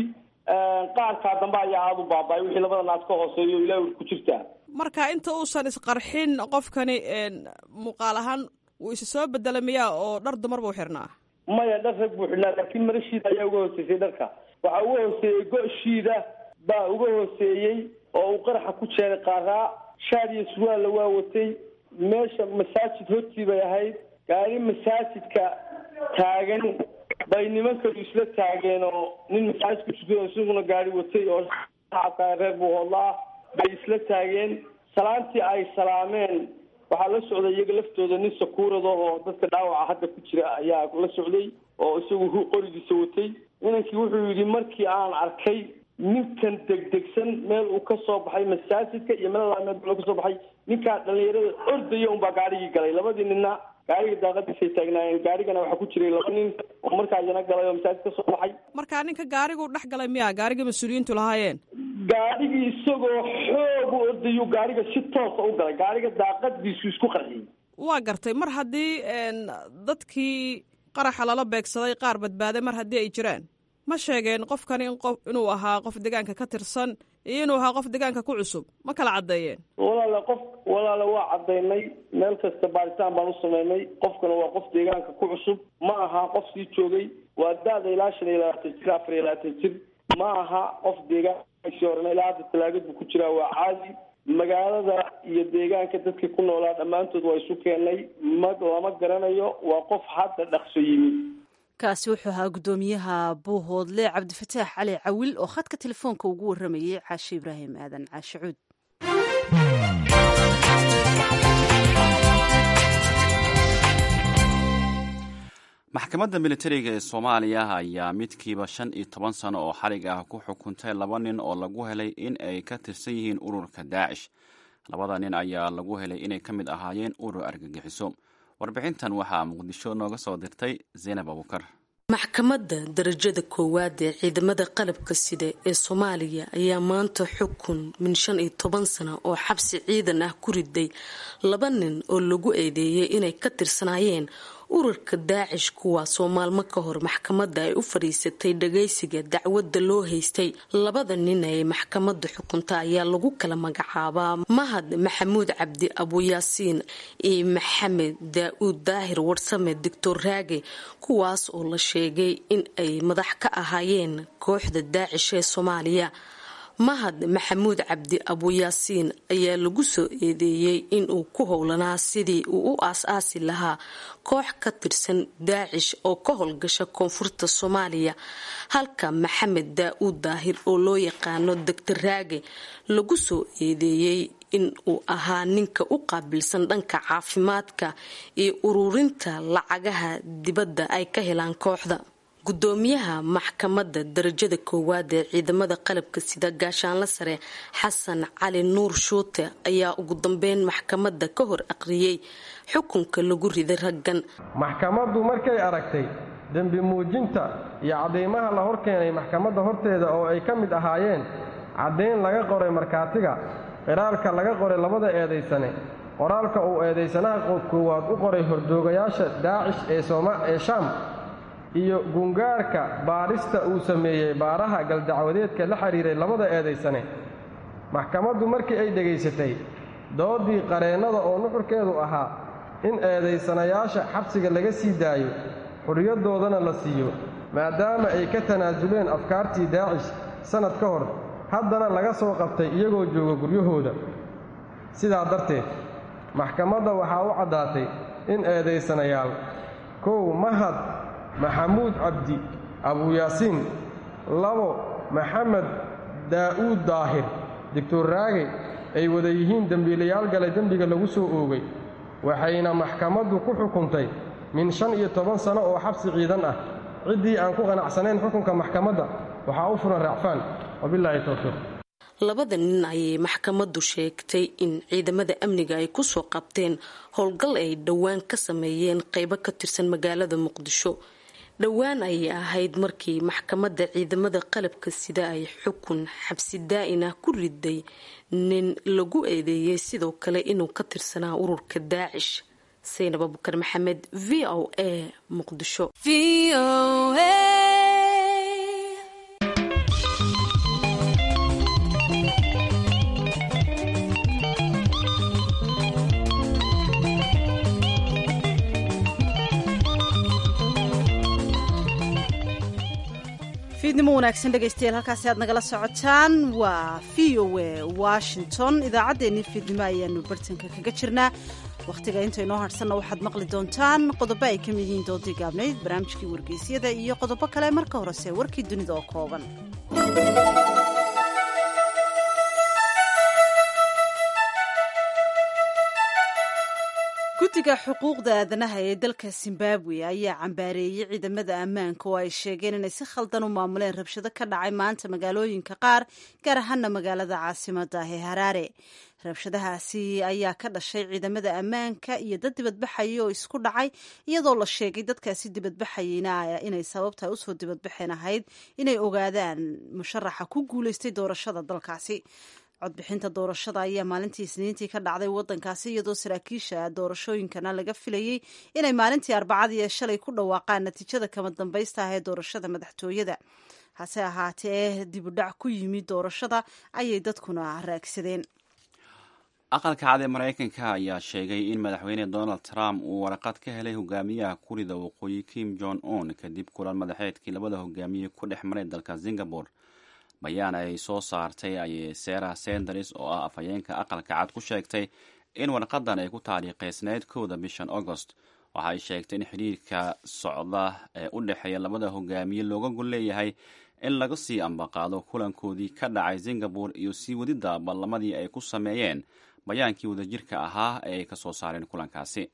qaarkaa dambe ayaa aada u baaba-ay wixii labada naad ka hooseeyo ilaa ur ku jirtaa marka inta uusan isqarxin qofkani muuqaal ahaan wuu isa soo bedela miyaa oo dhar dumar buu xirnaa maya dhar rag buu xidhnaa laakiin marashiida ayaa uga hooseysay dharka waxaa uga hooseeyey go-shiida baa uga hooseeyey oo uu qaraxa ku jeeray qaaraa shaad iyo surwaalla waa watay meesha masaajid hortii bay ahayd gaari masaajidka taagan bay nimankadu isla taageen oo nin masaajidka tukado isaguna gaari watay oo reer buuhoodla ah bay isla taageen salaantii ay salaameen waxaa la socday iyaga laftooda nin sakuurada oo dadka dhaawaca hadda ku jira ayaa la socday oo isagu qorigiisa watay inankii wuxuu yidhi markii aan arkay ninkan degdegsan meel uu ka soo baxay masaajidka iyo meel meel buu ka soo baxay ninkaa dhalinyarada ordaya unbaa gaarigii galay labadii ninna gaariga daaqadiisay taagnaayeen gaarigana waxaa ku jiray laba nin oo markaa iyana galay oo masaajid ka soo baxay markaa ninka gaariguu dhex galay miya gaarigii mas-uuliyiintu lahaayeen gaarigii isagoo xoog u ordayuu gaariga si toosa u galay gaariga daaqadiisu isku qarxiyey waa gartay mar haddii dadkii qaraxa lala beegsaday qaar badbaaday mar haddii ay jiraan ma sheegeen qofkani in qof inuu ahaa qof deegaanka ka tirsan iyo inuu ahaa qof deegaanka ku cusub ma kala caddeeyeen walaale qof walaale waa caddaynay meel kasta baaritaan baan u sameynay qofkana waa qof deegaanka ku cusub ma aha qof sii joogay waa da-da ilaa shan iyo labaatan jir afar iyo labaatan jir ma aha qof deegaankaisii horena ilaa hadda talaagad buu ku jiraa waa caadi magaalada iyo deegaanka dadkii ku noolaa dhammaantood waa isu keenay ma lama garanayo waa qof hadda dhaqso yimi kaasi wuxuu ahaa guddoomiyaha buuhoodle cabdifataax cali cawil oo khadka telefoonka ugu warramayay caashe ibraahim aadan caashe cuud maxkamadda militariga ee soomaaliya ayaa midkiiba shan iyo toban sano oo xarig ah ku xukuntay laba nin oo lagu helay in ay ka tirsan yihiin ururka daacish labada nin ayaa lagu helay inay ka mid ahaayeen urur argagixiso warbixintan waxaa muqdisho nooga soo dirtay zaynab abukar maxkamadda darajada koowaad ee ciidamada qalabka sida ee soomaaliya ayaa maanta xukun min shan iyo toban sano oo xabsi ciidan ah ku riday laba nin oo lagu eedeeyay inay ka tirsanaayeen ururka daacish kuwaasoo maalmo ka hor maxkamadda ay u fadhiisatay dhagaysiga dacwadda loo haystay labada nin ee maxkamadda xukunta ayaa lagu kala magacaabaa mahad maxamuud cabdi abuyaasiin iyo maxamed daa-uud daahir warsame doctor raage kuwaas oo la sheegay in ay madax ka ahaayeen kooxda daacish ee soomaaliya mahad maxamuud cabdi abuyaasiin ayaa lagu soo eedeeyey inuu ku howlanaa sidii uu u aas-aasi lahaa koox ka tirsan daacish oo ka howlgasha koonfurta soomaaliya halka maxamed daa-uud daahir oo loo yaqaano doctor raage lagu soo eedeeyey in uu ahaa ninka u qaabilsan dhanka caafimaadka iyo ururinta lacagaha dibadda ay ka helaan kooxda gudoomiyaha maxkamadda darajada koowaad ee ciidamada qalabka sida gaashaanla sare xasan cali nuur shuute ayaa ugu dambeyn maxkamadda ka hor aqriyey xukunka lagu riday raggan maxkamaddu markay aragtay dembi muujinta iyo cadeymaha la horkeenay maxkamadda horteeda oo ay ka mid ahaayeen caddayn laga qoray markhaatiga qiraalka laga qoray labada eedaysane qoraalka uu eedaysanaha koowaad u qoray hordoogayaasha daacish ee shaam iyo gungaarka baadhista uu sameeyey baaraha galdacwadeedka la xidhiiray labada eedaysane maxkamaddu markii ay dhegaysatay doodii qareennada oo nuxurkeedu ahaa in eedaysanayaasha xabsiga laga sii daayo xuriyadoodana la siiyo maadaama ay ka tanaasuleen afkaartii daacish sannad ka hor haddana laga soo qabtay iyagoo jooga guryahooda sidaa darteed maxkamadda waxaa u caddaatay in eedaysanayaal kow mahad maxamuud cabdi abuyaasiin labo maxamed daa'uud daahir doctor raage ay wada yihiin dembiilayaal galay dembiga lagu soo oogay waxayna maxkamaddu ku xukuntay min shan iyo toban sano oo xabsi ciidan ah ciddii aan ku qanacsanayn xukunka maxkamadda waxaa u furan raacfaan wabilaahi towfiiq labada nin ayay maxkamaddu sheegtay in ciidamada amniga ay kusoo qabteen howlgal ay dhowaan ka sameeyeen qeybo ka tirsan magaalada muqdisho dhowaan ayay ahayd markii maxkamadda ciidamada qalabka sida ay xukun xabsi daa-in ah ku riday nin lagu eedeeyey sidoo kale inuu ka tirsanaa ururka daacish saynab abukar maxamed v o a muqdisho fiidnimo wanaagsan dhegaystayaal halkaasi aad nagala socotaan waa v o a washington idaacaddeenii fiidnimo ayaanu bartanka kaga jirnaa wakhtiga inta inoo hadhsanna waxaad maqli doontaan qodobo ay ka mid yihiin doodii gaabnayd barnaamijkii wargeysyada iyo qodobo kale marka horese warkii dunida oo kooban guddiga xuquuqda aadanaha ee dalka zimbabwe ayaa cambaareeyey ciidamada ammaanka oo ay sheegeen inay si khaldan u maamuleen rabshado ka dhacay maanta magaalooyinka qaar gaar ahaana magaalada caasimada ee haraare rabshadahaasi ayaa ka dhashay ciidamada ammaanka iyo dad dibadbaxaya oo isku dhacay iyadoo la sheegay dadkaasi dibadbaxayeyna inay sababta usoo dibadbaxeen ahayd inay ogaadaan musharaxa ku guuleystay doorashada dalkaasi codbixinta doorashada ayaa maalintii isniintii ka dhacday wadankaasi iyadoo saraakiisha doorashooyinkana laga filayey inay maalintii arbacadii ee shalay ku dhawaaqaan natiijada kama dambaysta ah ee doorashada madaxtooyada hase ahaatee dibudhac ku yimid doorashada ayay dadkuna raagsadeen aqalka cad ee maraykanka ayaa sheegay in madaxweyne donald trump uu waraqad ka helay hogaamiyaha kurida waqooyi kim jong un kadib kulan madaxeedkii labada hogaamiye ku dhex maray dalka singapore bayaan ay soo saartay ayay sarah sanders oo ah afhayeenka aqalka cad ku sheegtay in warqadan ay ku taariikhaysnayd kowda bishan agost waxa ay sheegtay in xidhiirka socda ee u dhexeeya labada hogaamiye looga gol leeyahay in laga sii ambaqaado kulankoodii ka dhacay singapore iyo sii wadidda ballamadii ay ku sameeyeen bayaankii wadajirka ahaa ee ay ka soo saareen kulankaasi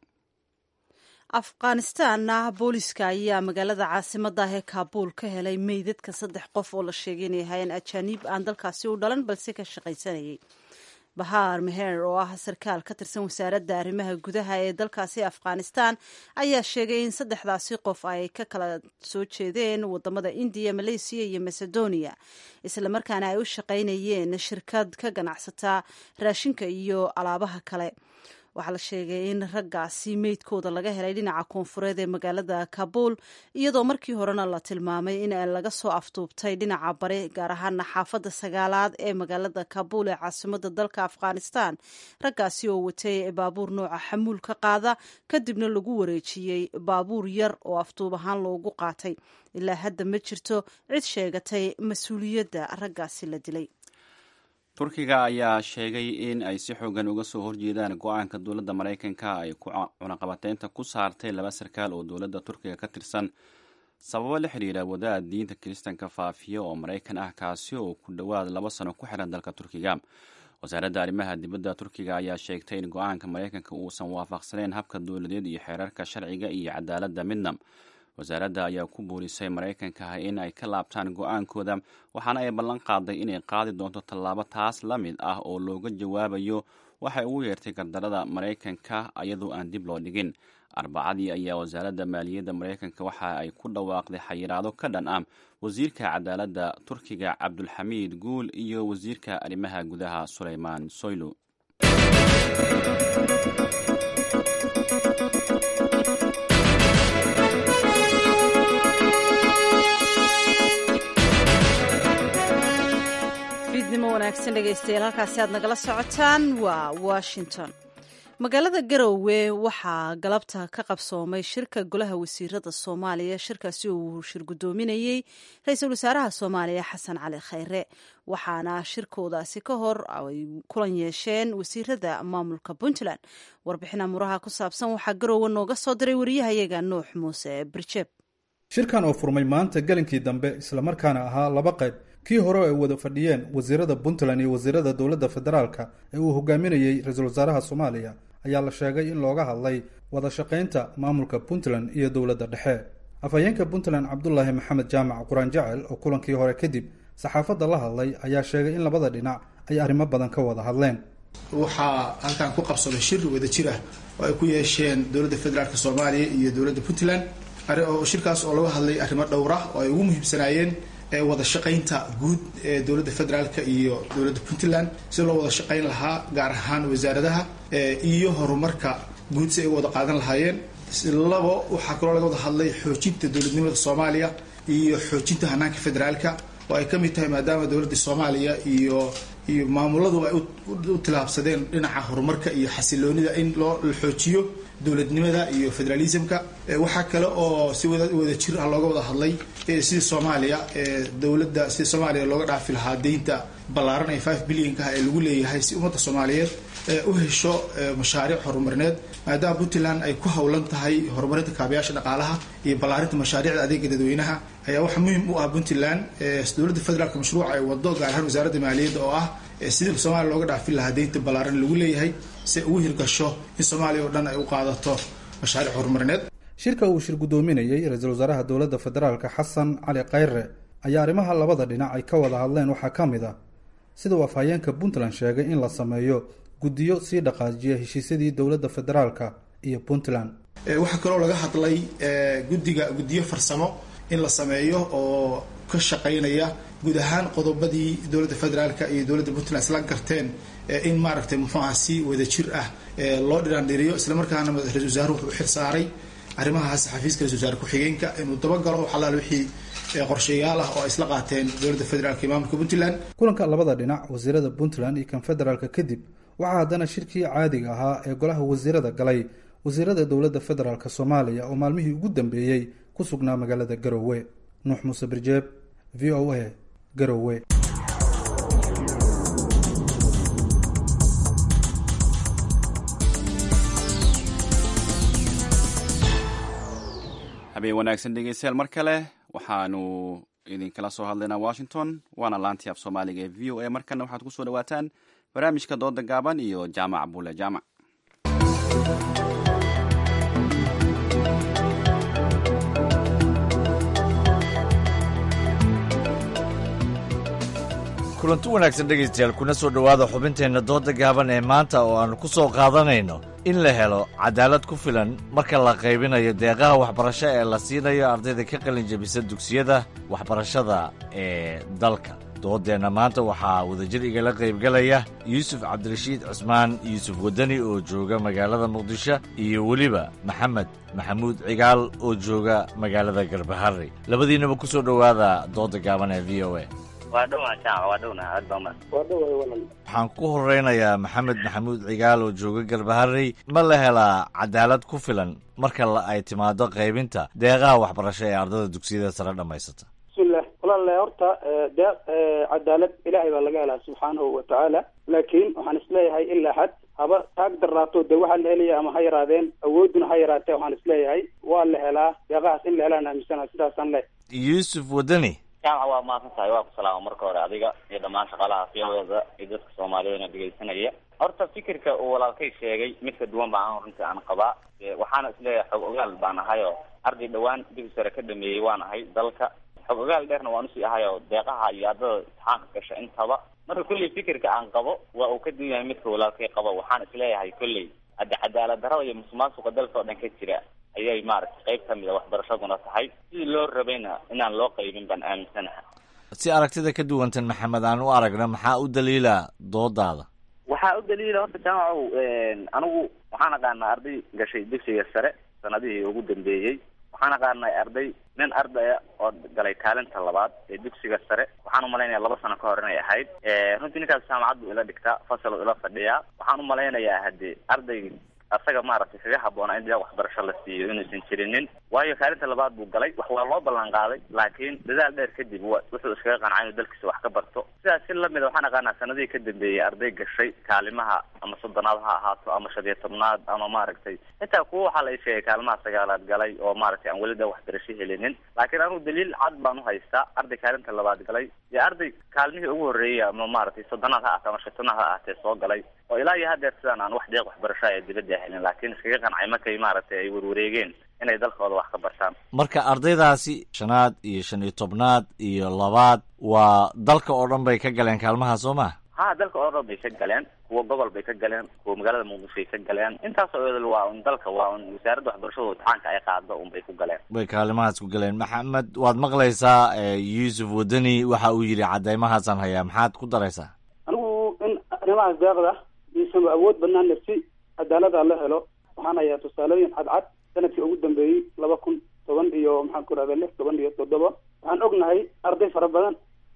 afghanistanna booliska ayaa magaalada caasimada ah ee kaabuul ka helay meydadka saddex qof oo la sheegay inay ahaayeen ajaaniib aan dalkaasi u dhalan balse ka shaqaysanayay bahaar meher oo ah sarkaal ka tirsan wasaaradda arrimaha gudaha ee dalkaasi afghanistan ayaa sheegay in saddexdaasi qof ay ka kala soo jeedeen wadamada indiya maleysiya iyo macedonia islamarkaana ay u shaqaynayeen shirkad ka ganacsata raashinka iyo alaabaha kale waxaa la sheegay in raggaasi meydkooda laga helay dhinaca koonfureed ee magaalada kabuul iyadoo markii horena la tilmaamay in laga soo afduubtay dhinaca bari gaar ahaana xaafadda sagaalaad ee magaalada kabuul ee caasimada dalka afghanistan raggaasi oo watay baabuur nooca xamuul ka qaada kadibna lagu wareejiyey baabuur yar oo afduub ahaan loogu qaatay ilaa hadda ma jirto cid sheegatay mas-uuliyadda raggaasi la dilay turkiga ayaa sheegay in ay si xoogan uga soo horjeedaan go-aanka dowladda maraykanka ay ku cunaqabateynta ku saartay laba sarkaal oo dowladda turkiga ka tirsan sababo la xidhiira wadaad diinta kiristanka faafiya oo maraykan ah kaasi oo ku dhowaad laba sano ku xiran dalka turkiga wasaaradda arrimaha dibadda turkiga ayaa sheegtay in go-aanka maraykanka uusan waafaqsaneyn habka dowladeed iyo xeerarka sharciga iyo cadaaladda midna wasaaradda ayaa ku buurisay maraykanka in ay ka laabtaan go-aankooda waxaana ay ballan qaaday inay qaadi doonto tallaabo taas la mid ah oo looga jawaabayo waxay ugu yeertay gardarada maraykanka iyadoo aan dib loo dhigin arbacadii ayaa wasaaradda maaliyadda maraykanka waxa ay ku dhawaaqday xayiraado ka dhan ah wasiirka cadaaladda turkiga cabdulxamiid guul iyo wasiirka arrimaha gudaha suleymaan soylu fiidnimo wanaagsan dhegaystayaal halkaasi aad nagala socotaan waa washington magaalada garowe waxaa galabta ka qabsoomay shirka golaha wasiirada soomaaliya shirkaasi uu shir guddoominayey ra-iisul wasaaraha soomaaliya xasan cali khayre waxaana shirkoodaasi ka hor ay kulan yeesheen wasiirada maamulka puntland warbixin amuraha ku saabsan waxaa garowe nooga soo diray wariyahayaga nuux muuse birjeeb shirkan oo furmay maanta gelinkii dambe islamarkaana ahaa laba qayb kii hore ay wada fadhiyeen wasiirada puntland iyo wasiirada dowladda federaalka ee uu hogaaminayey ra-iisul wasaaraha soomaaliya ayaa la sheegay in looga hadlay wada shaqaynta maamulka puntland iyo dowladda dhexe afhayeenka puntland cabdulaahi maxamed jaamac quraan jacel oo kulankii hore kadib saxaafadda la hadlay ayaa sheegay in labada dhinac ay arrimo badan ka wada hadleen waxaa halkan ku qabsaday shir wada jir ah oo ay ku yeesheen dowladda federaalk soomaaliya iyo dowladda puntland shirkaas oo laga hadlay arrimo dhowra oo ay ugu muhiimsanaayeen wada shaqaynta guud ee dowladda federaalka iyo dowladda puntland si loo wada shaqayn lahaa gaar ahaan wasaaradaha iyo horumarka guud si ay u wada qaadan lahaayeen labo waxaa kaloo laga wada hadlay xoojinta dowladnimada soomaaliya iyo xoojinta hanaanka federaalka oo ay ka mid tahay maadaama dowladda soomaaliya iyo iyo maamuladuba ay u tilaabsadeen dhinaca horumarka iyo xasiloonida in loo la xoojiyo dowladnimada iyo federalismka waxaa kale oo si wada wada jir ah looga wada hadlay sidii soomaaliya dowladda sidii soomaaliya looga dhaafi lahaa deynta ballaaran ee five billionka ee lagu leeyahay si ummadda soomaaliyeed u hesho mashaariic horumarineed maadaama puntland ay ku howlan tahay horumarinta kaabayaasha dhaqaalaha iyo ballaarinta mashaariicda adeega dadweynaha ayaa waxaa muhiim u ah puntland dowladda federaalka mashruuca ay wado gaar ahaan wasaaradda maaliyadda oo ah sidii soomaaliya looga dhaafin lahaa deynta ballaaran lagu leeyahay si ay ugu hirgasho in soomaaliya oo dhan ay u qaadato mashaariic horumarineed shirka uu shir guddoominayey ra-iisul wasaaraha dowladda federaalka xasan cali khayre ayaa arrimaha labada dhinac ay ka wada hadleen waxaa ka mid ah sida uu afhayeenka puntland sheegay in la sameeyo guddiyo sii dhaqaajiya heshiisyadii dowladda federaalka iyo puntland waxaa kaloo laga hadlay guddiga guddiyo farsamo in la sameeyo oo ka shaqaynaya guud ahaan qodobadii dowladda federaalka iyo dowladda puntland isla garteen in maaragtay muxuu aha si wada jir ah loo dhiraandhiriyo islamarkaana ra-isul wasaaruhu wuxuu u xil saaray arrimahaas xafiiska ra-isul wasaare ku-xigeenka inuu dabagalo xalaal wixii qorshayaal ah oo ay isla qaateen dowladda federaalka iyo maamulka puntland kulanka labada dhinac wasiirada puntland iyo kan federaalka kadib waxaa haddana shirkii caadiga ahaa ee golaha wasiirada galay wasiirada dowladda federaalk soomaaliya oo maalmihii ugu dambeeyey ku sugnaa magaalada garowe nuux muuse birjeeb v o a garowe habeen wanaagsan dhegeystayaal mar kale waxaanu idinkala soo hadlaynaa washington waana laantii af soomaaliga ee v o a markana waxaad ku soo dhawaataan barnaamijka dooda gaaban iyo jaamac bule jaamac kulanti wanaagsan dhegaystayaal kuna soo dhowaada xubinteenna dooda gaaban ee maanta oo aannu ku soo qaadanayno in la helo cadaalad ku filan marka la qaybinayo deeqaha waxbarasho ee la siinayo ardayda ka qalin jebisa dugsiyada waxbarashada ee dalka doodeenna maanta waxaa wadajir igala qaybgalaya yuusuf cabdirashiid cusmaan yuusuf waddani oo jooga magaalada muqdisho iyo weliba maxamed maxamuud cigaal oo jooga magaalada garbaharey labadiinnaba ku soo dhowaada dooda gaaban ee v o a waa dhowaa jaac waa dhowna aad baa umad waa dhowaa walal waxaan ku horeynayaa maxamed maxamuud cigaal oo jooga garbaharey ma la helaa cadaalad ku filan marka ay timaado qaybinta deeqaha waxbarasho ee ardada dugsiyada sare dhammaysata bismillah walaale horta deeq cadaalad ilaahay baa laga helaa subxaanahu wa tacaala laakiin waxaan isleeyahay ilaa xad haba taag daraato de waxaa la helaya ama ha yaraadeen awooduna ha yaraatee waxaan isleeyahay waa la helaa deeqahaas in la helaan aaminsana sidaasaan le yuusuf waddani jaamac waa mahadsan tahay waa ku salaama marka hore adiga iyo dhammaan shaqaalaha fiyadeeda iyo dadka soomaaliyeedna dhegaysanaya horta fikirka uu walaalkay sheegay mid ka duwan baa an runtii aan qabaa waxaana isleeyahay xog ogaal baan ahay oo arday dhowaan dugsi sare ka dhameeyey waan ahay dalka xog ogaal dheerna waan usii ahay oo deeqaha iyo ardada imtixaanka gasha intaba marka kolley fikirka aan qabo waa uu ka duwan yahay midka walaalkay qabo waxaan isleeyahay kolley hadde cadaalad darrada iyo musuqmaasuqa dalka oo dhan ka jira ayay maaragtay qayb ka mid a waxbarashaduna tahay sidii loo rabayna inaan loo qaybin baan aaminsanaha si aragtida ka duwantan maxamed aan u aragna maxaa u daliila doodaada waxaa u daliila horta jaamacow anigu waxaan aqaanaa arday gashay dugsiga sare sanadihii ugu dambeeyey waxaan aqaanay arday nin ardaya oo galay kaalinta labaad ee dugsiga sare waxaan umalaynaya laba sano ka hor inay ahayd runtii ninkaas jaamacad buu ila dhigtaa fasal ila fadhiyaa waxaan umalaynayaa haddii arday asaga maaragtay kaga habboonaa in deeq waxbarasho la siiyo inuusan jirinin waayo kaalinta labaad buu galay wax waa loo ballan qaaday laakiin dadaal dheer kadib w wuxuu iskaga qancay inuu dalkiisa wax ka barto sidaas si lamida waxaan aqaanaa sanadihii ka dambeeyey arday gashay kaalimaha ama soddonaad ha ahaato ama shan iyo tobnaad ama maaragtay xitaa kuwa waxaa la sheegay kaalimaha sagaalaad galay oo maaragtay aan weli deeq waxbarasho helinin laakiin anugu daliil cad baan uhaystaa arday kaalinta labaad galay iyo arday kaalmihii ugu horreeyey ama maaragtay soddonaad ha ahaato ama shan tobnaad ha ahaatee soo galay oo ilaa iyo hadeer sidaan aan wax deeq waxbarasho ee dibadda helin laakiin iskaga qancay markay maaragtay ay warwareegeen inay dalkooda wax ka bartaan marka ardaydaasi shanaad iyo shan iyo tobnaad iyo labaad waa dalka oo dhan bay ka galeen kaalmaha soo ma ha dalka oo dhan bay ka galeen kuwa gobol bay ka galeen kuwa magaalada muqdishoay ka galeen intaasoo edal waa un dalka waa un wasaaradda waxbarashada imtixaanka ay qaado un bay ku galeen bay kaalimahaas ku galeen maxamed waad maqlaysaa yuusuf waddani waxa uu yidhi cadeymahaasaan hayaa maxaad ku daraysaa anigu in arrimahaas deeqda iisama awood banaana si cadaalada la helo waxaan hayaa tusaalooyin cadcad sanadkii ugu dambeeyey laba kun toban iyo maxaan ku rahda lix toban iyo toddoba waxaan ognahay arday fara badan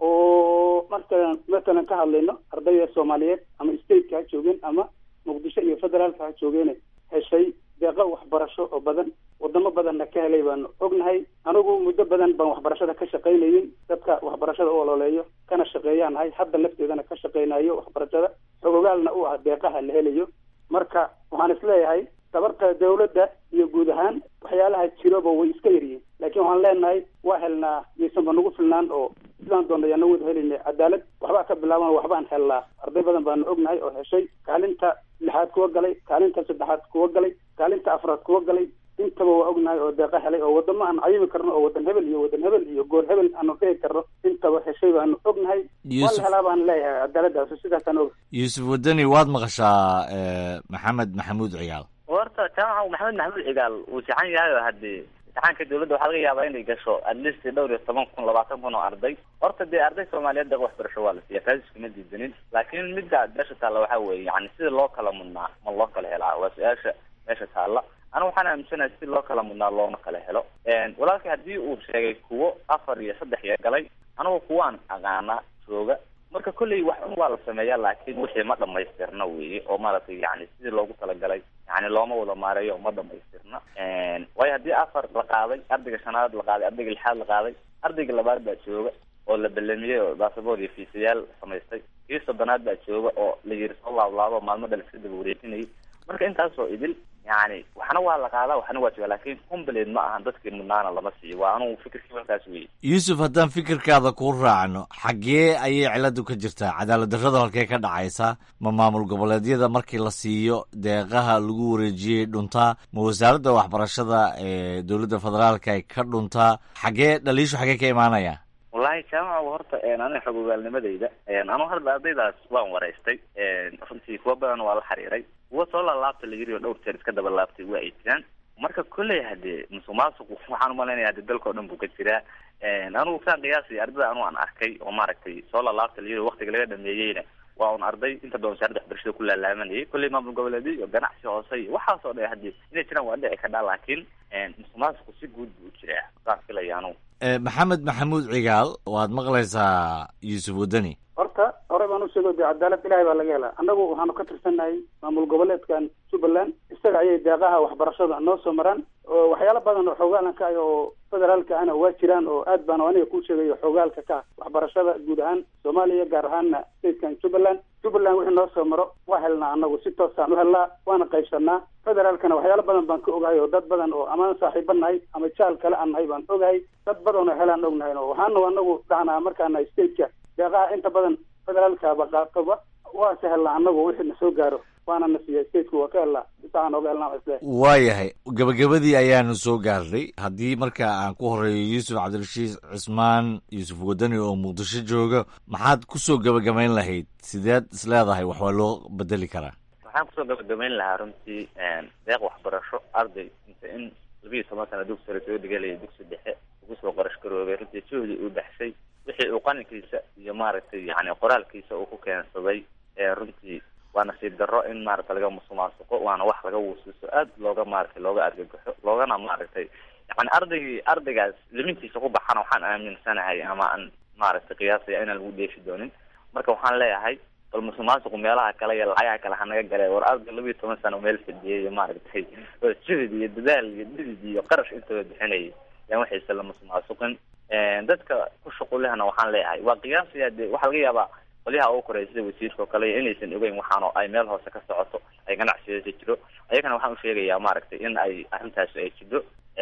oo markaan matalan ka hadlayno ardayda soomaaliyeed ama stateka ha joogeen ama muqdisho iyo federaalka ha joogeene heshay deeqo waxbarasho oo badan wadamo badanna ka helay baanu ognahay anigu muddo badan baan waxbarashada ka shaqaynayin dadka waxbarashada u ololeeyo kana shaqeeyaan ahay hadda lafteedana ka shaqaynayo waxbarashada xogogaalna u ah deeqaha la helayo marka waxaan isleeyahay tabarta dawladda iyo guud ahaan waxyaalaha jiroba way iska yaryihiin laakiin waxaan leenahay waa helnaa yaysanba nagu filnaan oo sidaan doona ayaana wada helayna cadaalad waxbaa ka bilaaban waxbaan helnaa arday badan baanu ognahay oo heshay kaalinta lixaad kuwa galay kaalinta saddexaad kuwa galay kaalinta afraad kuwa galay intaba waa ognahay oo deeqa helay oo wadamo aan cayimi karno oo wadan hebel iyo wadan hebel iyo goor hebel aanu dhigi karno intaba heshay baanu ognahay waa la helaa baan leeyahay cadaaladaas sidaasaan og yuusuf wadani waad maqashaa maxamed maxamuud cigaal horta jaamaca maxamed maxamuud cigaal wuu saxan yahay oo haddii imtixaanka dawladda waxaa laga yaabaa inay gasho at least dhowr iyo toban kun labaatan kun oo arday horta dee arday soomaaliyeed deeq waxbarasho waa la siiya taas iskuma diidanin laakiin midda meesha taalla waxaa weeye yani sida loo kala mudnaa ma loo kala helaa waa su-aasha meesha taalla aniga waxaan aaminsanahay si loo kala mudnaa looma kala helo walaalkii haddii uu sheegay kuwo afar iyo saddex iyo galay anigu kuwaan aqaana jooga marka kolley wax un waa la sameeyaa laakiin wixii ma dhamaystirna weeye oo maaragtay yani sidii loogu talagalay yani looma wada maareeyo ma dhamaystirna waayo haddii afar la qaaday ardayga shanaad la qaaday ardayga lixaad la qaaday ardayga labaad baa jooga oo la belamiyey oo basaboor iyo fiisayaal samaystay kii soddonaad baa jooga oo la yiri soo laablaabo maalmo dhal iska daba wareejinayay marka intaasoo idil yani waxna waa la qaadaa waxna waa jooga laakiin complet ma ahan dadkii mudnaana lama siiyo waa anugu fikirkii markaas weeye yuusuf haddaan fikirkaada kuu raacno xaggee ayay ciladu ka jirtaa cadaalad darrada halkee ka dhacaysa ma maamul goboleedyada markii la siiyo deeqaha lagu wareejiyey dhuntaa ma wasaaradda waxbarashada ee dowladda federaalka ay ka dhuntaa xaggee dhaliishu xaggee ka imaanaya wallahi jaamaca horta aniga xog ogaalnimadayda anu hadda ardaydaas waan waraystay runtii kuwa badan waa la xiriiray kuwa soo laalaabta la yiri oo dhowr jeer iska daba laabtay waa ay jiraan marka kolley hadee musuq maasuqu waxaan umalaynaya hade dalka o dhan buu ka jiraa anigu saan qiyaasay ardayda anu aan arkay oo maaragtay soo laalaabta la yiri o waktiga laga dhameeyeyna waa un arday inta badan wasaaradda waxbarashada ku laalaamanayay kolley maamul goboleedyo iyo ganacsi hoose iyo waxaas oo dhan hadii inay jiraan waa dhici kadhaa laakiin musuq maasuqu si guud buu u jiraa saan filaya anugu maxamed maxamuud cigaal waad maqlaysaa yuusuf wadani horta hore baan usheego de cadaalad ilahay baa laga helaa annagu waxaanu ka tirsannahay maamul goboleedkan jubbaland isaga ayay deeqaha waxbarashada noo soo maraan oo waxyaalo badan oo xoogaalan ka ah oo federaalka ahna waa jiraan oo aad baan aniga kuu sheegayo xoogaalka ka ah waxbarashada guud ahaan soomaaliya gaar ahaana statekan jubbaland jubbaland wixii noo soo maro waa helnaa annagu si toosaan u helnaa waana qaybsanaa federaalkana waxyaalo badan baan ka ogahay oo dad badan oo amaan saaxiiba nahay ama jaal kale aan nahay baan ogahay dad badan oo helaan ognahay waxaanu anagu dhahnaa markaana stateka deeqaha inta badan federaalkaba qaatoba waa se helnaa anagu wixii na soo gaaro waana na siiya stateku waa ka helnaa isaan oga helnaa isle waayahay gabagabadii ayaanu soo gaarnay haddii marka aan ku horeeyo yuusuf cabdirashiid cismaan yuusuf wadani oo muqdisho jooga maxaad kusoo gabagabayn lahayd sideed is leedahay wax waa loo bedeli karaa waxaan kusoo gabagabayn lahaa runtii deeq waxbarasho arday inta in labiiyo toban sana dugsi sare soo dhigalaya dugsi dhexe ugu soo qarash garoobay runtii juhdi uu baxshay wixii uu qalinkiisa iyo maaragtay yani qoraalkiisa uu ku keensaday runtii waa nasiib darro in maaragtay laga musuqmaasuqo waana wax laga wuusiso aad looga maaragtay looga argagaxo loogana maaragtay yani ardaygii ardaygaas limintiisa ku baxana waxaan aaminsanahay ama aan maaragtay qiyaasaya inaan lagu dheefi doonin marka waxaan leeyahay bal musuqmaasuqu meelaha kale iyo lacagaha kale hanaga gale war arday labiiyo toban sano meel fadhiyay iyo maaragtay oo juhd iyo dadaal iyo dhidid iyo qarash intaba bixinayay yaan waxayse la musuqmaasuqin dadka ku shuqulehna waxaan leeyahay waa qiyaasaya de waxaa laga yaabaa qolyaha ugu koreya sida wasiirka oo kale inaysan ogeyn waxaano ay meel hoose ka socoto ay ganacsigeesa jiro ayagana waxaan usheegayaa maaragtay in ay arrintaasi ay jidho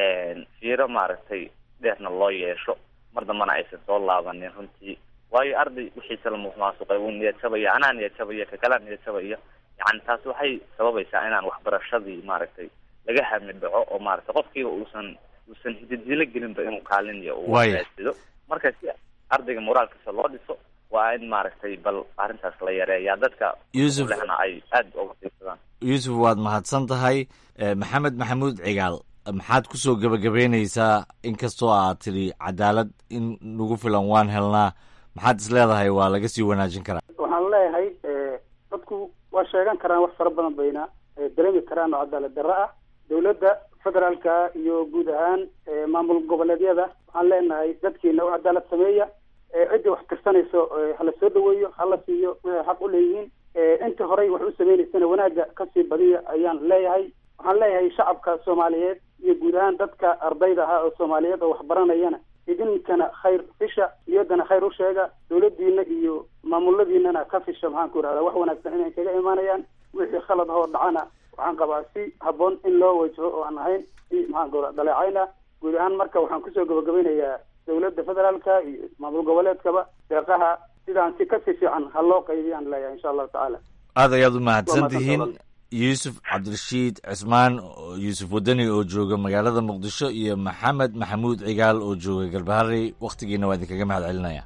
fiiro maaragtay dheerna loo yeesho mar dambana aysan soo laabanin runtii waayo arday wixiisa la musuqmaasuqay wuu niyad jabaya anaa niyad jabaya kakalaa niyad jabaya yani taasi waxay sababaysaa inaan waxbarashadii maaragtay laga hami dhaco oo maaragtay qofkiiba uusan uusan hididilo gelinba inuu kaalin iyo uu raasido marka si ardayga moraalkiisa loo dhiso waa in maaragtay bal arrintaas la yareeyaa dadka Yusuf. lehna ay aad uga fiirsadaan yuusuf waad mahadsan tahay Eh, maxamed maxamuud cigaal maxaad kusoo gebagabeynaysaa inkastoo aad tidhi cadaalad in nagu filan waan helnaa maxaad is leedahay waa laga sii wanaajin karaa waxaan leeyahay eh, dadku waa sheegan karaan wax fara badan bayna eh, dareemi karaan oo cadaalad darro ah dowladda federaalka iyo guud ahaan eh, maamul goboleedyada waxaan leenahay dadkiina u cadaalad sameeya ciddii wax tirsanayso hala soo dhaweeyo hala siiyo waxay xaq u leeyihiin intii horey wax u sameynaysana wanaagga kasii badiya ayaan leeyahay waxaan leeyahay shacabka soomaaliyeed iyo guud ahaan dadka ardayda ahaa oo soomaaliyeed oo wax baranayana idinkana khayr fisha niyaddana khayr u sheega dawladdiina iyo maamuladiinana ka fisha maxaan ku idhahdaa wax wanaagsan inay kaga imaanayaan wixii khalad ahoo dhacana waxaan qabaa si habboon in loo wajaho oo aan ahayn si maxaan ku dhaleecayna guud ahaan marka waxaan kusoo gabagabeynayaa dawladda federaalka iyo maamul goboleedkaba deeqaha sidaan si kasii fiican ha loo qaybiyaan leeyahay insha allahu tacaala aad ayaad u mahadsan tihiin yuusuf cabdirashiid cismaan yuusuf wadani oo jooga magaalada muqdisho iyo maxamed maxamuud cigaal oo jooga galbaharey wakhtigiina waa idinkaga mahad celinaya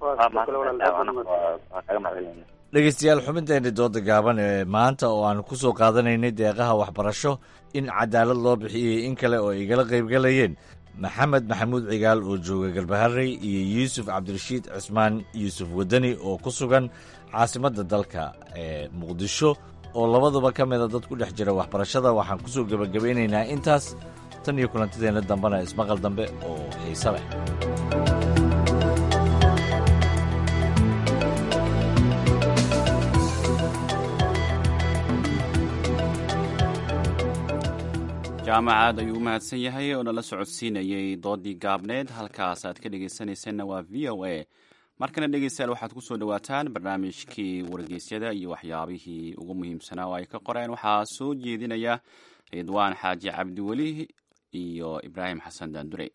dhegeystayaal xubinteeni dooda gaaban ee maanta oo aan ku soo qaadanaynay deeqaha waxbarasho in cadaalad loo bixiyey in kale oo igala qaybgalayeen maxamed maxamuud cigaal oo jooga galbaharey iyo yuusuf cabdirashiid cismaan yuusuf wadani oo ku sugan caasimadda dalka ee muqdisho oo labaduba ka mida dad ku dhex jira waxbarashada waxaan ku soo gebagabeynaynaa intaas tan iyo kulantideenna dambena ismaqal dambe oo xiise leh jaamac aad ayuu u mahadsan yahay oo nala socodsiinayey doodii gaabneed halkaas aad ka dhegaysanaysanna waa v o a markana dhegeystayaal waxaad ku soo dhowaataan barnaamijkii wargeysyada iyo waxyaabihii ugu muhiimsanaa oo ay ka qoreen waxaa soo jeedinaya ridwaan xaaji cabdiweli iyo ibraahim xasan daandure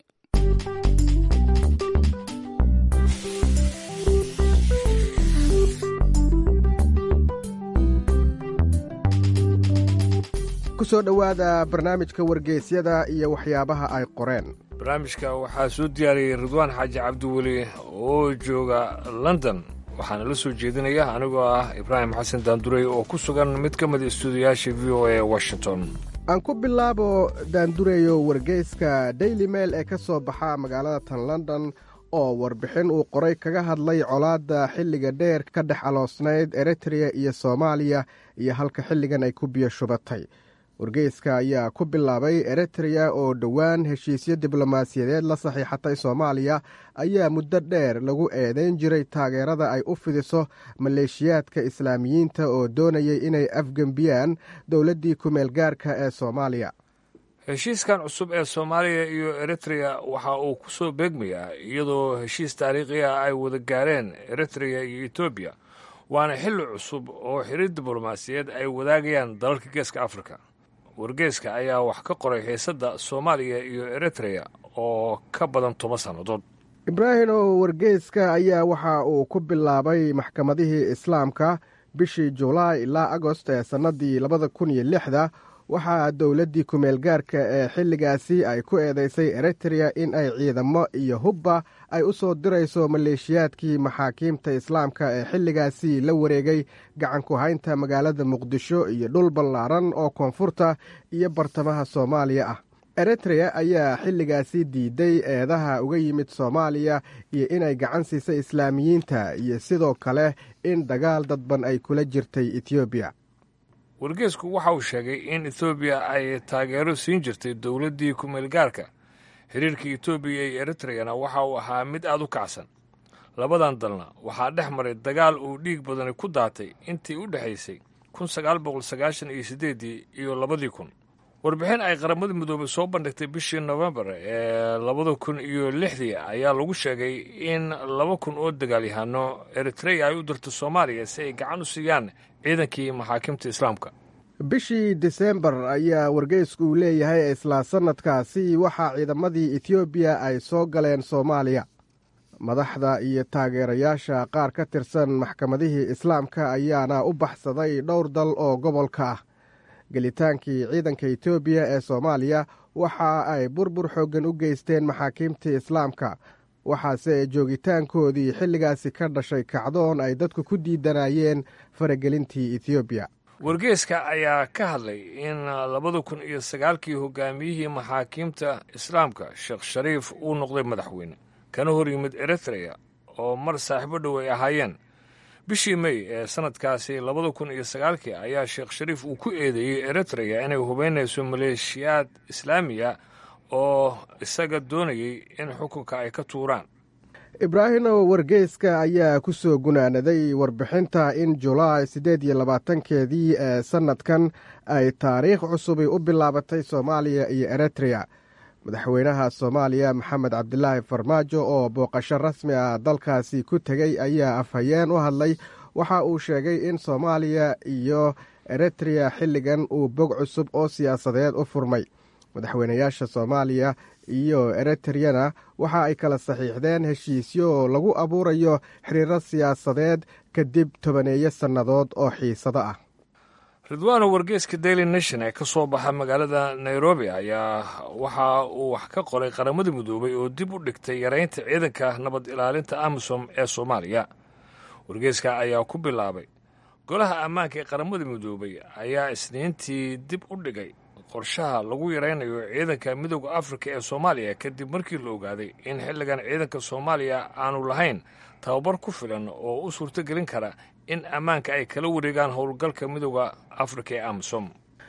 kusoo dhowaada barnaamijka wargeysyada iyo waxyaabaha ay qoreen barnaamijka waxaa soo diyaariyey ridwaan xaaji cabdiweli oo jooga london waxaana la soo jeedinaya anigoo ah ibraahim xasan daandurey oo ku sugan mid ka mid istuudiyaasha v o a washington aan ku bilaabo daandureyo wargeyska daily mail ee ka soo baxa magaalada tan london oo warbixin uu qoray kaga hadlay colaadda xilliga dheer ka dhex aloosnayd eritreya iyo soomaaliya iyo halka xilligan ay ku biyo shubatay wargeyska ayaa ku bilaabay eritreya oo dhowaan heshiisyo diblomaasiyadeed la saxiixatay soomaaliya ayaa muddo dheer lagu eedeyn jiray taageerada ay u fidiso maleeshiyaadka islaamiyiinta oo doonayay inay afgembiyaan dowladdii ku-meel gaarka ee soomaaliya heshiiskan cusub ee soomaaliya iyo eritreya waxa uu ku soo beegmayaa iyadoo heshiis taariikhi ah ay wada gaareen eritreya iyo etoobiya waana xilli cusub oo xiriir diblomaasiyeed ay wadaagayaan dalalka geeska afrika wargeeska ayaa wax ka qoray xiisadda soomaaliya iyo eritreya oo ka badan toban sannadood ibraahim oo wargeyska ayaa waxa uu ku bilaabay maxkamadihii islaamka bishii julaay ilaa agost ee sannaddii labada kun iyo lixda waxaa dowladdii ku-meel gaarka ee xilligaasi ay ku eedeysay eritreya in ay ciidamo iyo hubba ay u soo dirayso maleeshiyaadkii maxaakiimta islaamka ee xilligaasi la wareegay gacanku haynta magaalada muqdisho iyo dhul ballaaran oo koonfurta iyo bartamaha soomaaliya ah eritreya ayaa xilligaasi diiday eedaha uga yimid soomaaliya iyo inay gacan siisay islaamiyiinta iyo sidoo kale in dagaal dadban ay kula jirtay etoobiya wargeesku waxa uu sheegay in etoobiya ay taageero siin jirtay dowladdii ku-meelgaarka xiriirka etoobiya iyo eritreyana waxa uu ahaa mid aad u kacsan labadan dalna waxaa dhex maray dagaal uu dhiig badani ku daatay intii u dhexaysay kun sagaal boqol sagaashan iyo siddeeddii iyo labadii kun warbixin ay qaramada midoobay soo bandhigtay bishii nofembar ee labada kun iyo lixdii ayaa lagu sheegay in laba kun oo dagaalyahano eritreya ay u dirto soomaaliya si ay gacan u siiyaan ciidankii maxaakimta islaamka bishii disembar ayaa wargeysku uu leeyahay isla sannadkaasi waxaa ciidamadii etoobiya ay soo galeen soomaaliya madaxda iyo taageerayaasha qaar ka tirsan maxkamadihii islaamka ayaana u baxsaday dhowr dal oo gobolka ah gelitaankii ciidanka etoobiya ee soomaaliya waxa ay burbur xooggan u geysteen maxaakiimtii islaamka waxaase joogitaankoodii xilligaasi ka dhashay kacdoon ay dadku ku diidanayeen faragelintii etoobiya wargeeska ayaa ka hadlay in labada kun iyo sagaalkii hogaamiyihii maxaakiimta islaamka sheekh shariif uu noqday madaxweyne kana hor yimid eritreya oo mar saaxiibo dhow ay ahaayeen bishii mey ee sanadkaasi labada kun iyo sagaalkii ayaa sheekh shariif uu ku eedeeyey eritreya inay hubeynayso maleeshiyaad islaamiya oo isaga doonayay in xukunka ay ka tuuraan ibraahimow wargeyska ayaa ku soo gunaanaday warbixinta in julaay siddeed iyo labaatankeedii ee sannadkan ay taariikh cusubi u bilaabatay soomaaliya iyo eritreya madaxweynaha soomaaliya maxamed cabdilaahi farmaajo oo booqasho rasmi ah dalkaasi ku tegey ayaa afhayeen u hadlay waxa uu sheegay in soomaaliya iyo eritreya xilligan uu bog cusub oo siyaasadeed u furmay madaxweynayaasha soomaaliya iyo eritreyana waxa ay kala saxiixdeen heshiisyo lagu abuurayo xiriiro siyaasadeed kadib tobaneeyo sannadood oo xiisado ah ridwaano wargeeska daily nation ee ka soo baxa magaalada nairobi ayaa waxa uu wax ka qoray qaramada midoobay oo dib u dhigtay yaraynta ciidanka nabad ilaalinta amisom ee soomaaliya wargeeska ayaa ku bilaabay golaha ammaanka ee qaramada midoobay ayaa isniintii dib u dhigay qorshaha lagu yaraynayo ciidanka midooda afrika ee soomaaliya kadib markii la ogaaday in xilligan ciidanka soomaaliya aanu lahayn tababar ku filan oo u suurtogelin kara in ammaanka ay kala wareegaan howlgalka midooda afrika ee amisom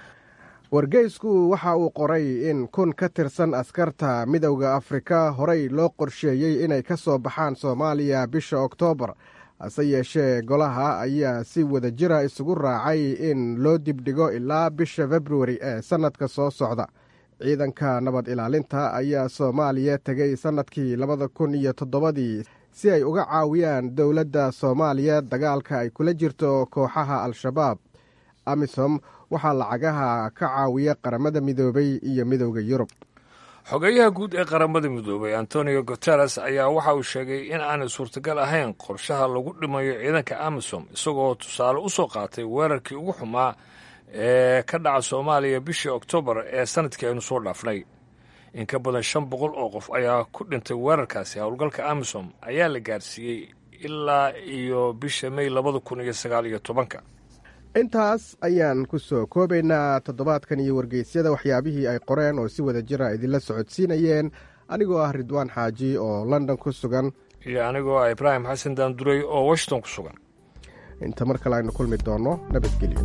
wargeysku waxa uu qoray in kun ka tirsan askarta midowda afrika horey loo qorsheeyey inay ka soo baxaan soomaaliya bisha oktoobar hase yeeshee golaha ayaa si wada jira isugu raacay in loo dibdhigo ilaa bisha februari ee sannadka soo socda ciidanka nabad ilaalinta ayaa soomaaliya tegey sannadkii labada kun iyo toddobadii si ay uga caawiyaan dowladda soomaaliya dagaalka ay kula jirto kooxaha al-shabaab amisom waxaa lacagaha ka caawiya qaramada midoobay iyo midowda yurub xogeyaha guud ee qaramada midoobay antonio guteres ayaa waxa uu sheegay in aanay suurtagal ahayn qorshaha lagu dhimayo ciidanka amisom isagoo tusaale u soo qaatay weerarkii ugu xumaa ee ka dhaca soomaaliya bishii oktoobar ee sanadkii aynu soo dhaafnay in ka badan shan boqol oo qof ayaa ku dhintay weerarkaasi howlgalka amisom ayaa la gaarsiiyey ilaa iyo bisha mey labada kun iyo sagaal iyo tobanka intaas ayaan ku soo koobaynaa toddobaadkan iyo wargeysyada waxyaabihii ay qoreen oo si wada jira idinla socodsiinayeen anigoo ah ridwaan xaaji oo london ku sugan iyo anigoo ah ibraahim xasan daanduray oo washington ku sugan inta mar kale aynu kulmi doonno nabadgelyo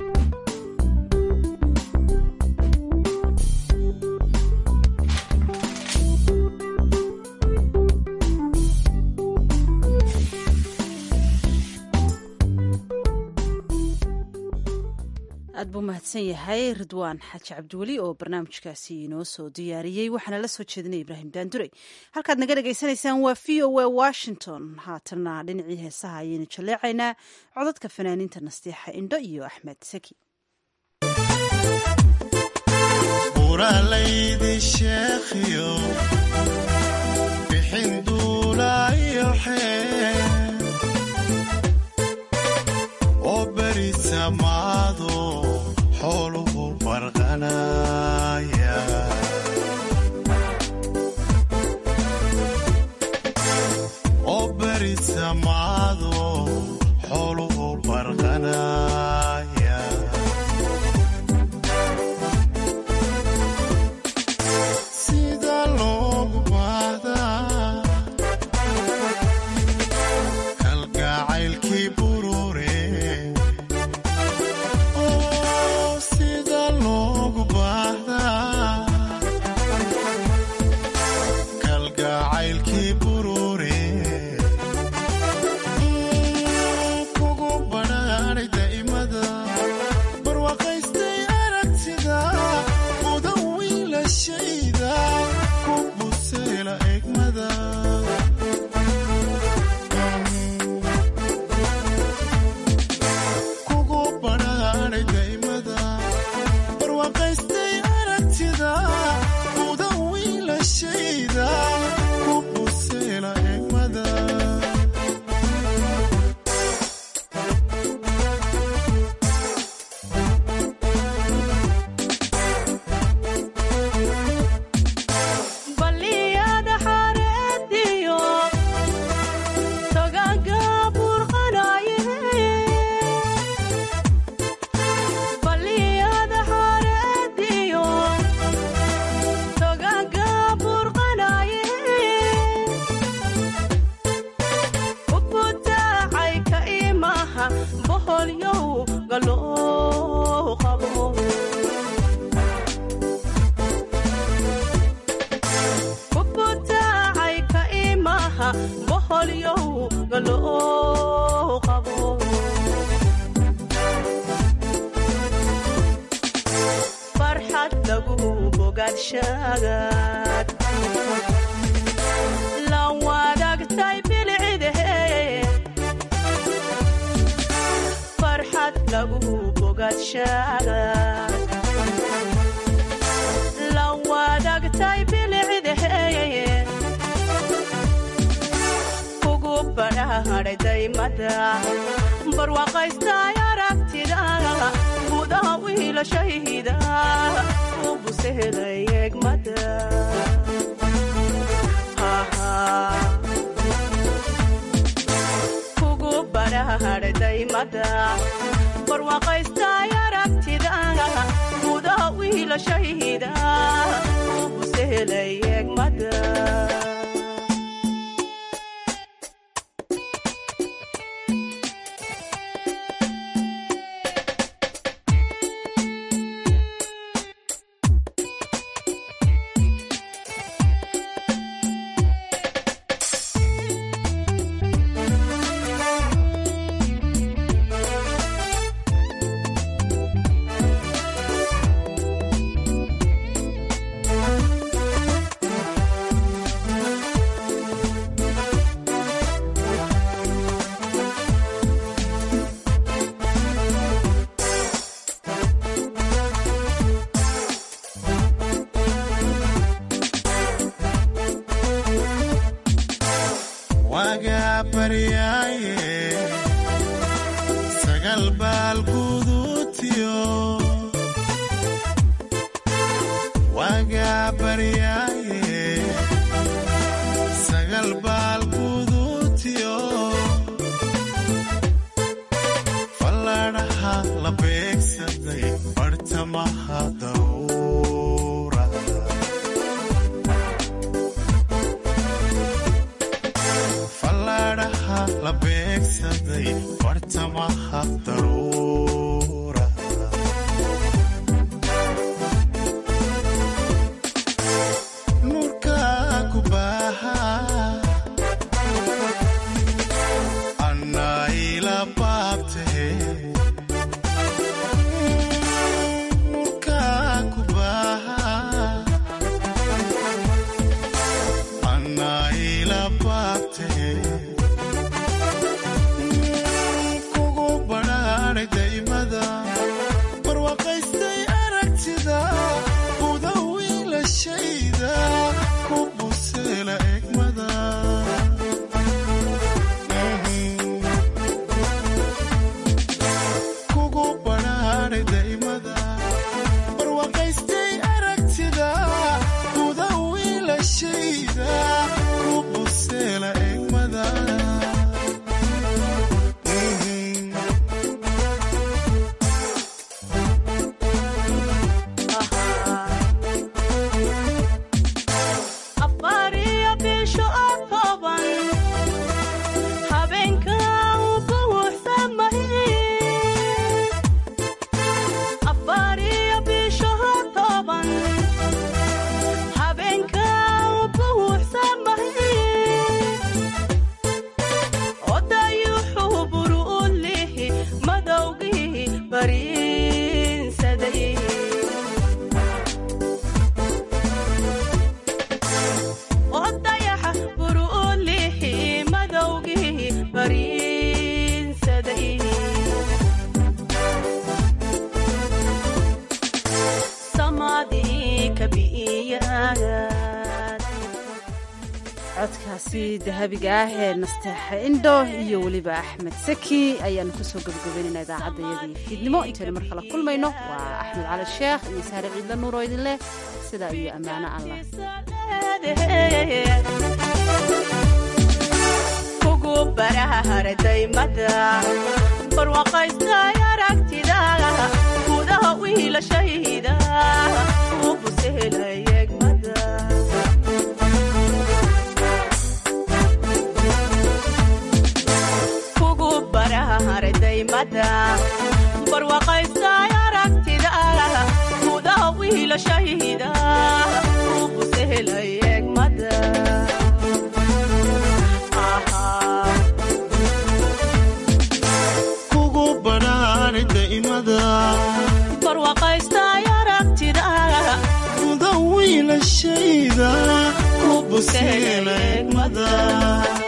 aad buu mahadsan yahay ridwaan xaaji cabdiweli oo barnaamijkaasi inoo soo diyaariyey waxaana la soo jeedinaya ibraahim daandurey halkaad naga dhagaysanaysaan waa v o a washington haatanna dhinacii heesaha ayaynu jaleecaynaa codadka fanaaniinta nasteexa indho iyo axmed saki Bye. lagu bogaadshagaad la wadaagtay bilcidahe farxad lagu bogaadshagaad la wadaagtay bilcidahe kugu badhaadhay daymada barwaaqaystay aragtida gudaha wiilashayda u busehelay egmada kugu badhaadhay daymada barwaaqaystay aragtida gudaha wiilashayda u busehelay egmada wagaa baryaaye sagal baal guduutiyo wagaa baryaaye sagal baal guduutiyo falladhaha la beegsaday bartamaha dawra falladhaha la beegsaday bartamaha daruura nuurka ku baaha annaila baabtahe nuurka ku baaha annaila baabtahe kugu badhaadhay daymada barwaaqaystay aragtida guda wiilashayda ku buseela egmada kugu badhaadhay daymada barwaaqaystay aragtida guda wiilashayda ku buseela egmada afariyo bisho oo kooban habeenka uu buuxsamahay afariyo bisho oo kooban habeenka uu buuxsamahay odayuxuu buru u lihi madowgii bariinsaday odayaxa buru u lihi madowgii bariinsaday samadii kabi'iyaagaad codkaasi dahabiga ah ee nasteexa indho iyo weliba axmed saki ayaanu kusoo gabagabeynayna idaacadayadii fiidnimo intaynu mar kala kulmayno waa axmed cali sheekh iyo saare ciidla nuur oo idin leh sidaa iyo ammaano allah kugu barahara daymada barwaaqaystay aragtida gudaha wiilashayda u busehelay egmada kugu barahara daymada barwaaqaystay aragtida gudaha wiilashayda u busehelay egmada kugu badhaadhay daymada barwaaqaystay aragtida buseela eegmada